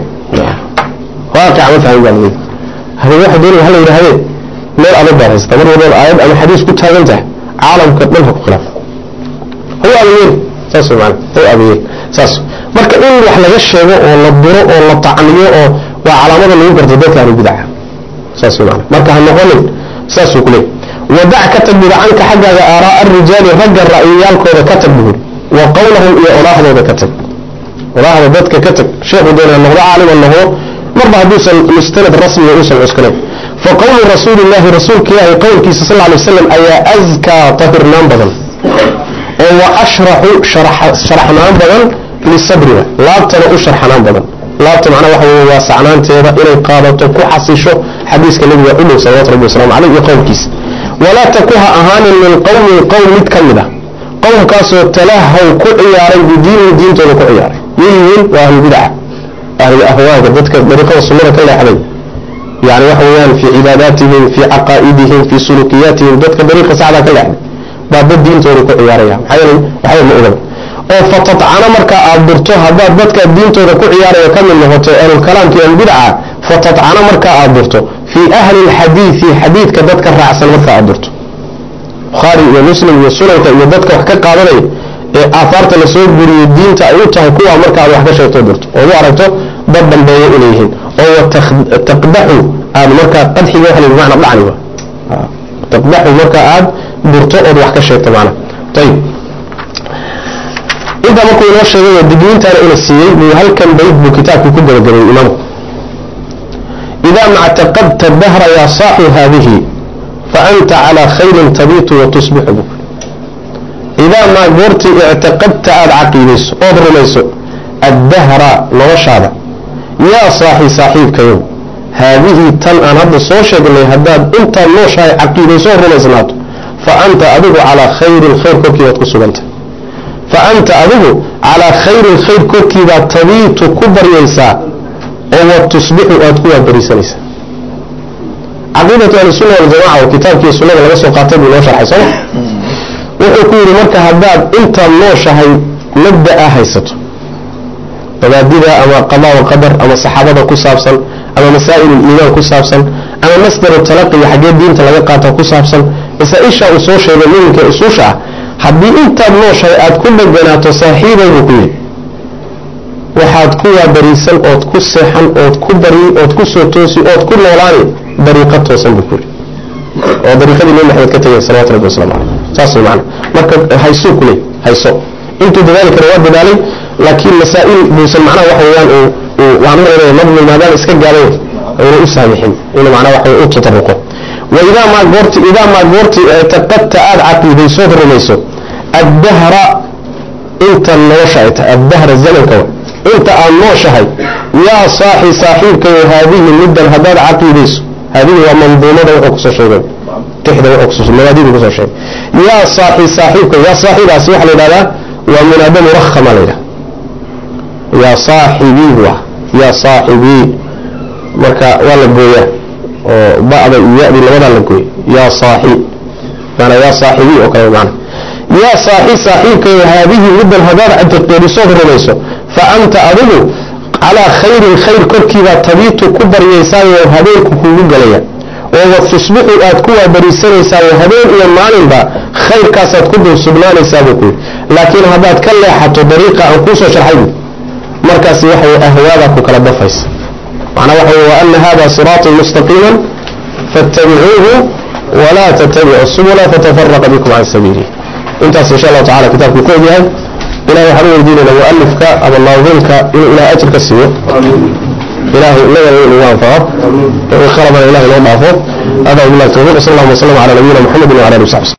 waaqica ma fahmin baa lagu hadii waxa doonaya hala yidhahdee meel adag baad haysata mar walba aayad ama xadiis ku taagan tahay caalamka dhan ha ku khilaaf ha u adeeyeen saas wey maana ha u adeeyeen saas marka in wax laga sheego oo la duro oo la tacniyo oo waa calaamada lagu garto dadka ahlu bidaca saas wey maana marka ha noqonin saasuu ku leeyahy wadac ka tag buri canka xaggaaga aaraa arijaali ragga ra'yiyaalkooda ka tag buuri wa qowlahum iyo odhaahdooda ka tag odhaahda dadka ka tag sheekhu doonaa noqdo caalima noqdo marba hadduusan mustanad rasmiga uusan cuskanayn fa qowlu rasuuli llaahi rasuulka ilaahi qowlkiisa sal ly waslam ayaa askaa tahirnaan badan oo wa ashraxu sharaxnaan badan lisabriga laabtana u sharxnaan badan laabta macnaa waxa wey waa sacnaanteeda inay qaadato ku xasisho xadiiska nabiga u dhow salawatu rabbi waslamu caleyh iyo qowlkiisa walaa taku ha ahaanin min qowmin qowm mid ka mid a qowmkaasoo talahaw ku ciyaaray bidiinihi diintooda ku ciyaaray yihiin waa ahlulbidaca ahlulahwaaga dadka dariiqada sunnada ka leexday yani waxa weeyaan fii cibaadaatihim fii caqaa'idihim fii sulukiyaatihim dadka dariiqa saxdaa ka leexday baa dad diintooda ku ciyaaraya maxaa yeelay waxba ma ogaba oo fatatcana markaa aad durto haddaad dadka diintooda ku ciyaaraya ka mid noqoto ahlulkalaamka iyo ahlulbidaca fatatcana markaa aad durto fii ahli lxadiidi xadiidka dadka raacsan markaa aad durto bukhaari iyo muslim iyo sunanka iyo dadka wax ka qaadanaya ee aahaarta lasoo guriyey diinta ay u tahay kuwaa marka aad wax ka sheegto durto ood u aragto dad dambeeya inay yihiin oo taqdaxu aad markaa qadxiga waxa bimacna dhacni wa taqdaxu marka aad durto ood wax ka sheegto macna ayib intaa markuu inoo sheegay digniintaana ina siiyey buu halkan bayd buu kitaabkii ku gabagabeeyey imaamku idaa mactaqadta dahra yaa saaxu haadihi faanta calىa khayrin tabiitu watusbixu buk idaa maa goortii ictiqadta aada caqiidayso ood rumayso addahra noloshaada yaa saaxi saaxiibkayow haadihii tan aan hadda soo sheegnay haddaad intaad nooshahay caqiidaysoo rumaysnaato fa anta adigu calaa khayrin khayr korkiibaad ku suganta fa anta adigu calaa khayrin khayr korkiibaad tabiitu ku baryaysaa oo wa tusbixu aad ku waabarisanaysaa caqiidatu ahlisunna waljamaca oo kitaabkii sunnada laga soo qaatay buu noo sharxay sooma wuxuu ku yidhi marka haddaad intaad nooshahay mabda'a haysato mabaadida ama qadaa wa qadar ama saxaabada ku saabsan ama masaa'ilul iimaan ku saabsan ama masdaru talaqiga xaggee diinta laga qaata ku saabsan masaa-isha uu soo sheegay muminka usuusha ah haddii intaad nooshahay aad ku dheganaato saaxiibay buu ku yidhi waxaad ku waabariisan ood ku seexan ood ku bari ood ku soo toosi ood ku noolaani dariiqa toosan buu ku yidhi oo dariiqadii nabi maxamed ka tegay salawatu rabbi waslamu caleyh saas way macana marka haysuu ku leey hayso intuu dadaali kara waa dadaalay laakiin masaa'il buusan macnaha waxa weeyaan uu uu waan u leeyahay nadmi maadaama iska gaabay ayna u saamixin inuu macnaha waxa u tataruqo wa idaa maa goorti idaa maa goorti taqadta aada caqiidaysood rumayso addahra inta nolosha ay tahay addahra zamanka wa inta aad nooshahay yaa saaxi saaxiibkayo haadihi middan haddaad caqiidayso haadihi waa manduumada wuxuu kusoo sheegay tixda wuxuu kusoo mabaadidu kusoo sheegay yaa saaxi saaxiibka yaa saaxiibaasi waxaa la yidhahdaa waa munaada murakhama la yidhahda yaa saaxibii buu ah yaa saaxibii marka waa la gooyaa oo ba'da iyo ya'dii labadaa la gooya yaa saaxi maanaa yaa saaxibii oo kale maana yaa saaxi saaxiibkayo haadihi middan haddaad catiqeedisood rumayso fa anta adigu calaa khayrin khayr korkiibaa tabiitu ku baryaysaayo habeenku kuugu galaya oo wa tusbixu aad ku waabariisanaysaa habeen iyo maalinba khayrkaasaad ku dul sugnaanaysaa buu ku yidhi laakiin haddaad ka leexato dariiqa aan kuusoo sharxay buu markaasi waxa wey ahwaadaa ku kala dafaysa macnaa waxa wey wa ana hada siraaطi mustaqiima faاtabicuuhu walaa tattabicu subula fatafaraqa bikum can sabiilih intaas insha allahu tacala kitaabkuu ku ogyahay ilahay waxaan u weydiinayna mualifka ama naadimka inuu ilahay ajir ka siiyo ilahay inagana in ugu anfaco wixii khalabana ilahay noo dhaafo hada wabillahi tawfiq sal allahuma wasalam ala nabiyina muxamedi wala alihi wasaxbi